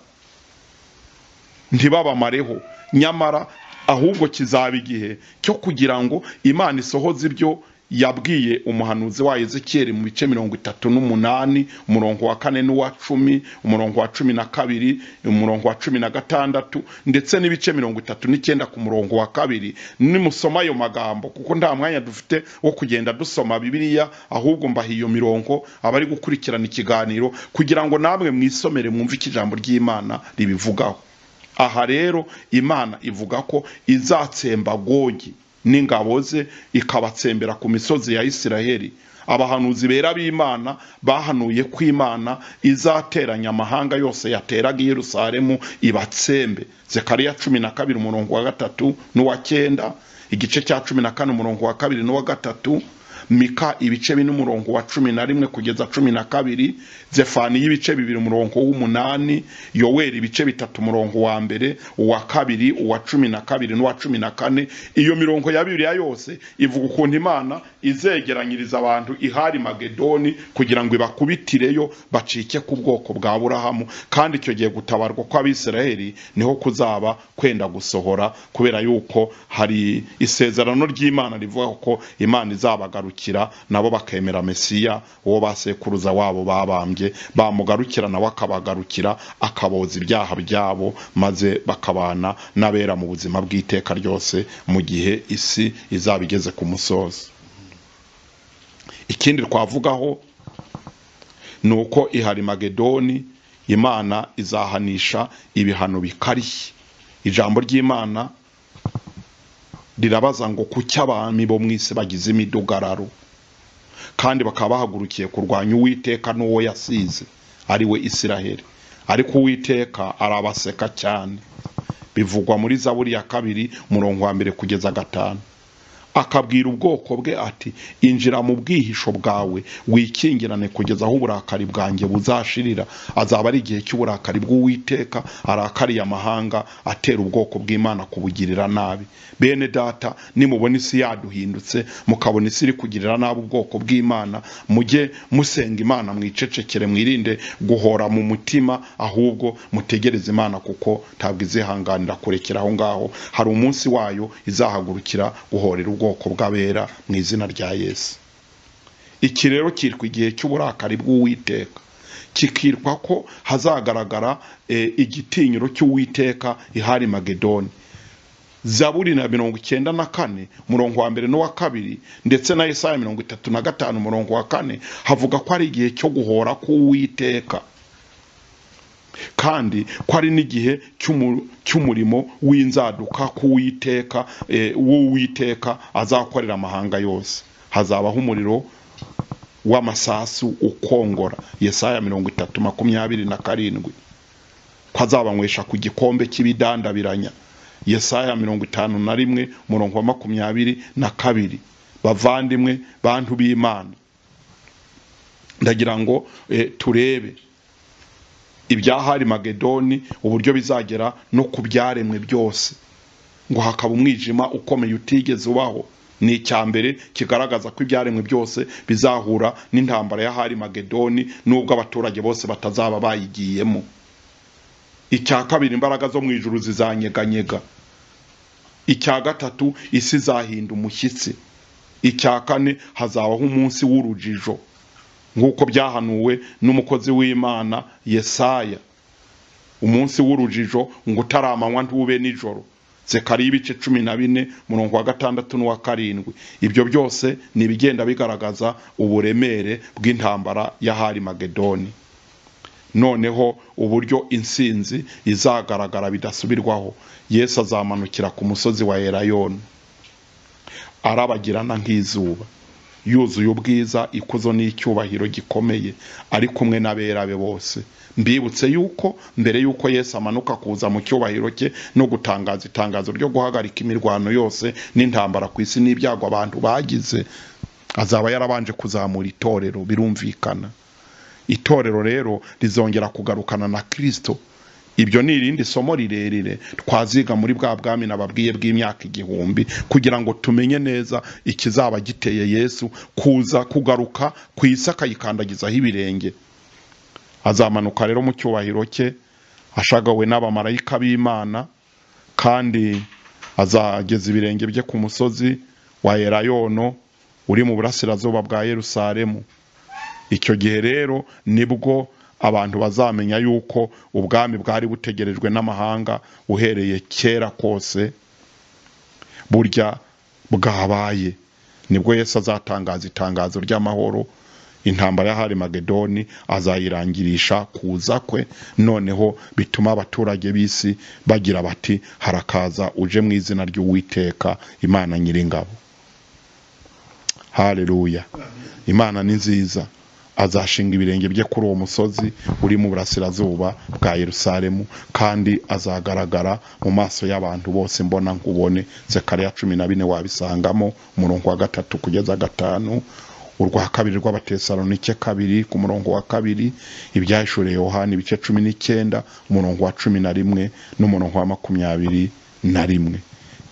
ntibabamareho nyamara ahubwo kizaba igihe cyo kugira ngo imana isohoze ibyo yabwiye umuhanuzi wa ezekiyeri mu bice mirongo itatu n'umunani umurongo wa kane n'uwa cumi umurongo wa cumi na kabiri umurongo wa cumi na gatandatu ndetse n'ibice mirongo itatu n'icyenda ku murongo wa kabiri nimusoma ayo magambo kuko nta mwanya dufite wo kugenda dusoma bibiliya ahubwo mbaha iyo mirongo abari gukurikirana ikiganiro kugira ngo namwe mwisomere mwumve icyo ijambo ry'imana ribivugaho aha rero imana ivuga ko izatsemba gogi n'ingabo ze ikabatsembera ku misozi ya isiraheli abahanuzi bera b'imana bahanuye ko imana izateranya amahanga yose yateraga i yerusalemu ibatsembe zekariya cumi na kabiri umurongo wa gatatu n'uwa cyenda igice cya cumi na kane umurongo wa kabiri n'uwa gatatu mika ibice bine umurongo wa cumi na rimwe kugeza cumi na kabiri zefani y'ibice bibiri umurongo w'umunani yoweri ibice bitatu umurongo wa mbere uwa kabiri uwa cumi na kabiri n'uwa cumi na kane iyo mirongo ya bibiliya yose ivuga ukuntu imana izegeranyiriza abantu ihari magedoni kugira ngo ibakubitireyo bacike ku bwoko bwa burahamu kandi icyo gihe gutabarwa kw'abisiraheli niho kuzaba kwenda gusohora kubera yuko hari isezerano ry'imana rivuga ko imana izabagarukira nabo bakemera mesiya uwo basekuruza wabo babambye bamugarukira nawe akabagarukira akaboza ibyaha byabo maze bakabana n'abera mu buzima bw'iteka ryose mu gihe isi izaba igeze ku musozo ikindi twavugaho ni uko ihari magedoni imana izahanisha ibihano bikarishye ijambo ry'imana rirabaza ngo kuki abami bo mu isi bagize imidugararo kandi bakaba bahagurukiye kurwanya uwiteka n'uwo yasize ari we isiraheli ariko uwiteka arabaseka cyane bivugwa muri zaburi ya kabiri murongo wa mbere kugeza gatanu akabwira ubwoko bwe ati injira mu bwihisho bwawe wikingirane kugeza aho uburakari bwanjye buzashirira azaba ari igihe cy'uburakari bw'uwiteka arakariye amahanga atera ubwoko bw'imana kubugirira nabi bene data nimubona isi yaduhindutse mukabona isi iri kugirira nabi ubwoko bw'imana mujye musenga imana mwicecekere mwirinde guhora mu mutima ahubwo mutegereze imana kuko ntabwo izihanganira kurekera aho ngaho hari umunsi wayo izahagurukira guhorera ubwoko bw'abera mu izina rya yesu iki rero cyitwa igihe cy'uburakari bw'uwiteka kikitwa ko hazagaragara eh, igitinyiro cy'uwiteka ihari magedoni zaburi na mirongo icyenda na kane murongo wa mbere n'uwa kabiri ndetse na Yesaya mirongo itatu na gatanu murongo wa kane havuga ko ari igihe cyo guhora k'uwiteka kandi ko ari n'igihe cy'umu- cy'umurimo w'inzaduka k'uwiteka eh, w'uwiteka azakorera amahanga yose hazabaho umuriro w'amasasu ukongora Yesaya mirongo itatu makumyabiri na karindwi ko azabanywesha ku gikombe cy'ibidandabiranya yesaya mirongo itanu na rimwe murongo wa makumyabiri na kabiri bavandimwe bantu b'imana ndagira ngo eh, turebe ibyahari magedoni uburyo bizagera no ku byaremwe byose ngo hakaba umwijima ukomeye utigeze ubaho ni icya mbere kigaragaza ko ibyaremwe byose bizahura n'intambara y'ahari magedoni n'ubwo abaturage bose batazaba bayigiyemo icya kabiri imbaraga zo mu ijuru zizanyeganyega icya gatatu isi izahinda umushyitsi icya kane hazabaho umunsi w'urujijo nk'uko byahanuwe n'umukozi w'imana yesaya umunsi w'urujijo ngo utaramanywa ntube nijoro zekariya ibice cumi na bine murongo wa gatandatu n'uwa karindwi ibyo byose ni ibigenda bigaragaza uburemere bw'intambara y'ahari magedoni noneho uburyo insinzi izagaragara bidasubirwaho yesu azamanukira ku musozi wa erayoni arabagirana nk'izuba yuzuye ubwiza ikuzo n'icyubahiro gikomeye ari kumwe n'abera be bose mbibutse yuko mbere yuko yesu amanuka kuza mu cyubahiro cye no gutangaza itangazo ryo guhagarika imirwano yose n'intambara ku isi n'ibyago abantu bagize azaba yarabanje kuzamura itorero birumvikana itorero rero rizongera kugarukana na kirisito ibyo ni irindi somo rirerire twaziga muri bwa bwami nababwiye bw'imyaka igihumbi kugira ngo tumenye neza ikizaba giteye yesu kuza kugaruka ku isi akayikandagizaho ibirenge azamanuka rero mu cyubahiro cye ashagawe n'abamarayika b'imana kandi azageza ibirenge bye ku musozi wa erayono uri mu burasirazuba bwa yerusalemu icyo gihe rero nibwo abantu bazamenya yuko ubwami bwari butegerejwe n'amahanga uhereye kera kose burya bwabaye nibwo yesu azatangaza itangazo ry'amahoro intambara y'ahari magedoni azayirangirisha kuza kwe noneho bituma abaturage b'isi bagira bati harakaza uje mu izina ry'uwiteka imana nyiringabo haleluya imana ni nziza azashinga ibirenge bye kuri uwo musozi uri mu burasirazuba bwa yerusalemu kandi azagaragara mu maso y'abantu bose mbona nkubone zekariya cumi na bine wabisangamo umurongo wa gatatu kugeza gatanu urwa kabiri rw'abatesalonike kabiri ku murongo wa kabiri ibyahishuriye yohani ibice cumi n'icyenda umurongo wa cumi na rimwe n'umurongo wa makumyabiri na rimwe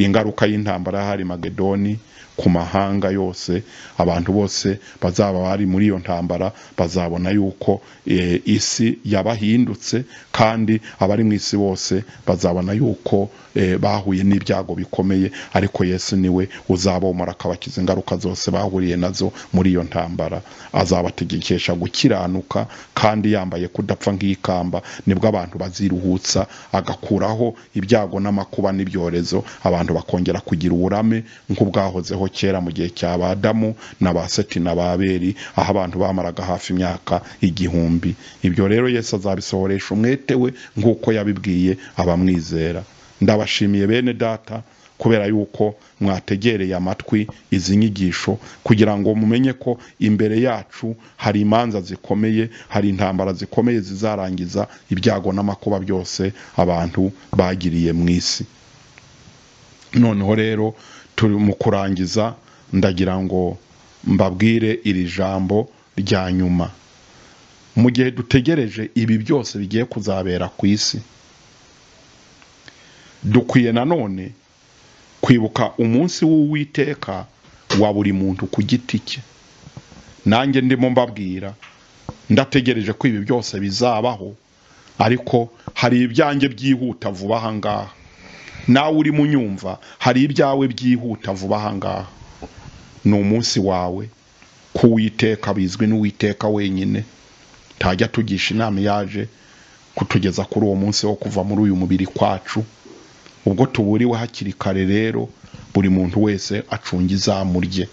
ingaruka y'intambara y'ahari magedoni ku mahanga yose abantu bose bazaba bari muri iyo ntambara bazabona yuko eh, isi yabahindutse kandi abari mu isi bose bazabona yuko eh, bahuye n'ibyago bikomeye ariko yesu niwe uzabomora akabakiza ingaruka zose bahuriye nazo muri iyo ntambara azabategekesha gukiranuka kandi yambaye kudapfa nk'ikamba nibwo abantu baziruhutsa agakuraho ibyago n'amakuba n'ibyorezo abantu bakongera kugira uburame nk'ubwahozeho byabaho kera mu gihe cya ba adamu na ba seti na ba beri aho abantu bamaraga hafi imyaka igihumbi ibyo rero yesu azabisohoresha umwete we nk'uko yabibwiye abamwizera ndabashimiye bene data kubera yuko mwategereye amatwi izi nyigisho kugira ngo mumenye ko imbere yacu hari imanza zikomeye hari intambara zikomeye zizarangiza ibyago n'amakuba byose abantu bagiriye mu isi noneho rero turi mu kurangiza ndagira ngo mbabwire iri jambo rya nyuma mu gihe dutegereje ibi byose bigiye kuzabera ku isi dukwiye nanone kwibuka umunsi w'uwiteka wa buri muntu ku giti cye nanjye ndimo mbabwira ndategereje ko ibi byose bizabaho ariko hari ibyanjye byihuta vuba aha ngaha nawe uri mu nyumva hari ibyawe byihuta vuba aha ngaha ni umunsi wawe kuwiteka bizwi n'uwiteka wenyine ntajya tugisha inama yaje kutugeza kuri uwo munsi wo kuva muri uyu mubiri kwacu ubwo tuburiwe hakiri kare rero buri muntu wese acunga izamu rye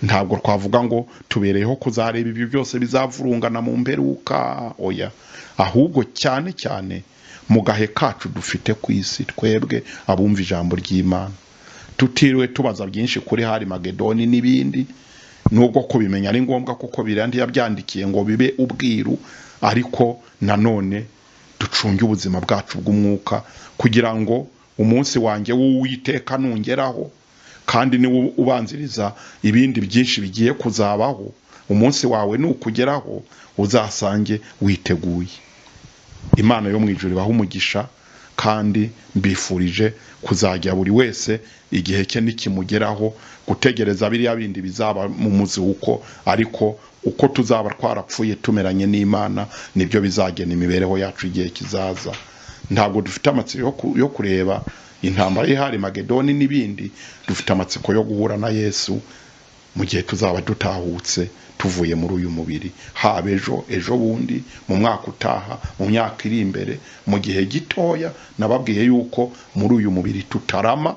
ntabwo twavuga ngo tubereyeho kuzareba ibyo byose bizavurungana mu mperuka oya ahubwo cyane cyane mu gahe kacu dufite ku isi twebwe abumva ijambo ry'imana tutiriwe tubaza byinshi kuri hari magedoni n'ibindi nubwo kubimenya ari ngombwa kuko birandi yabyandikiye ngo bibe ubwiru ariko nanone ducunge ubuzima bwacu bw'umwuka kugira ngo umunsi wanjye w'uwiteka nungeraho kandi niwo ubanziriza ibindi byinshi bigiye kuzabaho umunsi wawe nukugeraho uzasange witeguye imana yo mu ijoro ibaha umugisha kandi mbifurije kuzajya buri wese igihe cye nikimugeraho gutegereza biriya bindi bizaba mu muzuko ariko uko tuzaba twarapfuye tumeranye n'imana nibyo bizagena imibereho yacu igihe kizaza ntabwo dufite amatsiko yo kureba intambara ihari magedoni n'ibindi dufite amatsiko yo guhura na yesu mu gihe tuzaba dutahutse tuvuye muri uyu mubiri haba ejo ejo bundi mu mwaka utaha mu myaka iri imbere mu gihe gitoya nababwiye yuko muri uyu mubiri tutarama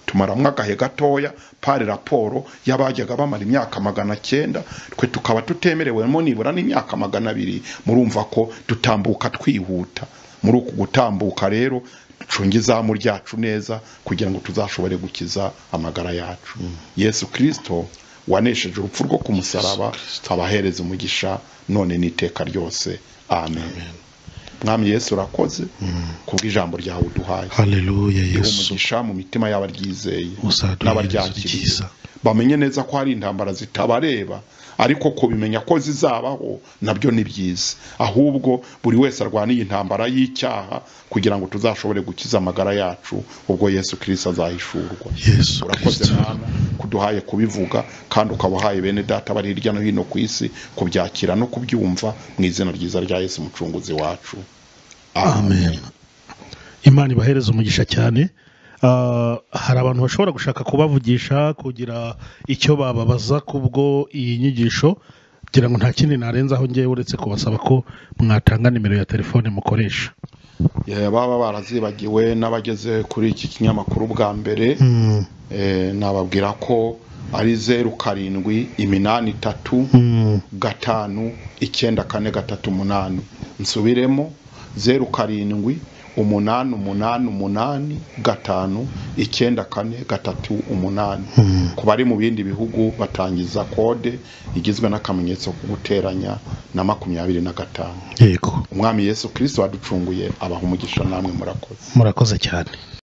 tumaramo agahe gatoya pari raporo y'abajyaga bamara imyaka magana cyenda twe tukaba tutemerewemo nibura n'imyaka magana abiri murumva ko dutambuka twihuta muri uku gutambuka rero ducunge izamu ryacu neza kugira ngo tuzashobore gukiza amagara yacu yesu kirisito wanesheje urupfu rwo ku musaraba abahereza umugisha none n'iteka ryose amen mwami yesu urakoze kubw'ijambo ryawe uduhaye haleluya riha yesu umugisha mu mitima y'abaryizeye usaduheza n'abaryakiriza bamenye neza ko hari intambara zitabareba ariko kubimenya ko zizabaho nabyo ni byiza ahubwo buri wese arwaniye intambara y'icyaha kugira ngo tuzashobore gukiza amagara yacu ubwo yesu kirisita azahishurwa yesu urakoze kirisito mwana kuduhaye kubivuga kandi ukaba uhaye bene data bari hirya no hino ku isi kubyakira no kubyumva mu izina ryiza rya yesu umucunguzi wacu amen imana ibahereza umugisha cyane Ah, hari abantu bashobora gushaka kubavugisha kugira icyo bababaza kubwo iyi nyigisho kugira ngo nta kindi narenzaho ngewe uretse kubasaba ko mwatanga nimero ya telefone mukoresha Eh, baba barazibagiwe n'abageze kuri iki kinyamakuru bwa mbere Mm, Eh, nababwira ko ari zeru karindwi iminani itatu mm, gatanu icyenda kane gatatu umunani nsubiremo zeru karindwi umunani umunani umunani gatanu icyenda kane gatatu umunani mm. ku bari mu bindi bihugu batangiza kode igizwe n'akamenyetso ko guteranya na makumyabiri na gatanu yego umwami yesu kirisito waducunguye abaha umugisha namwe murakoze murakoze cyane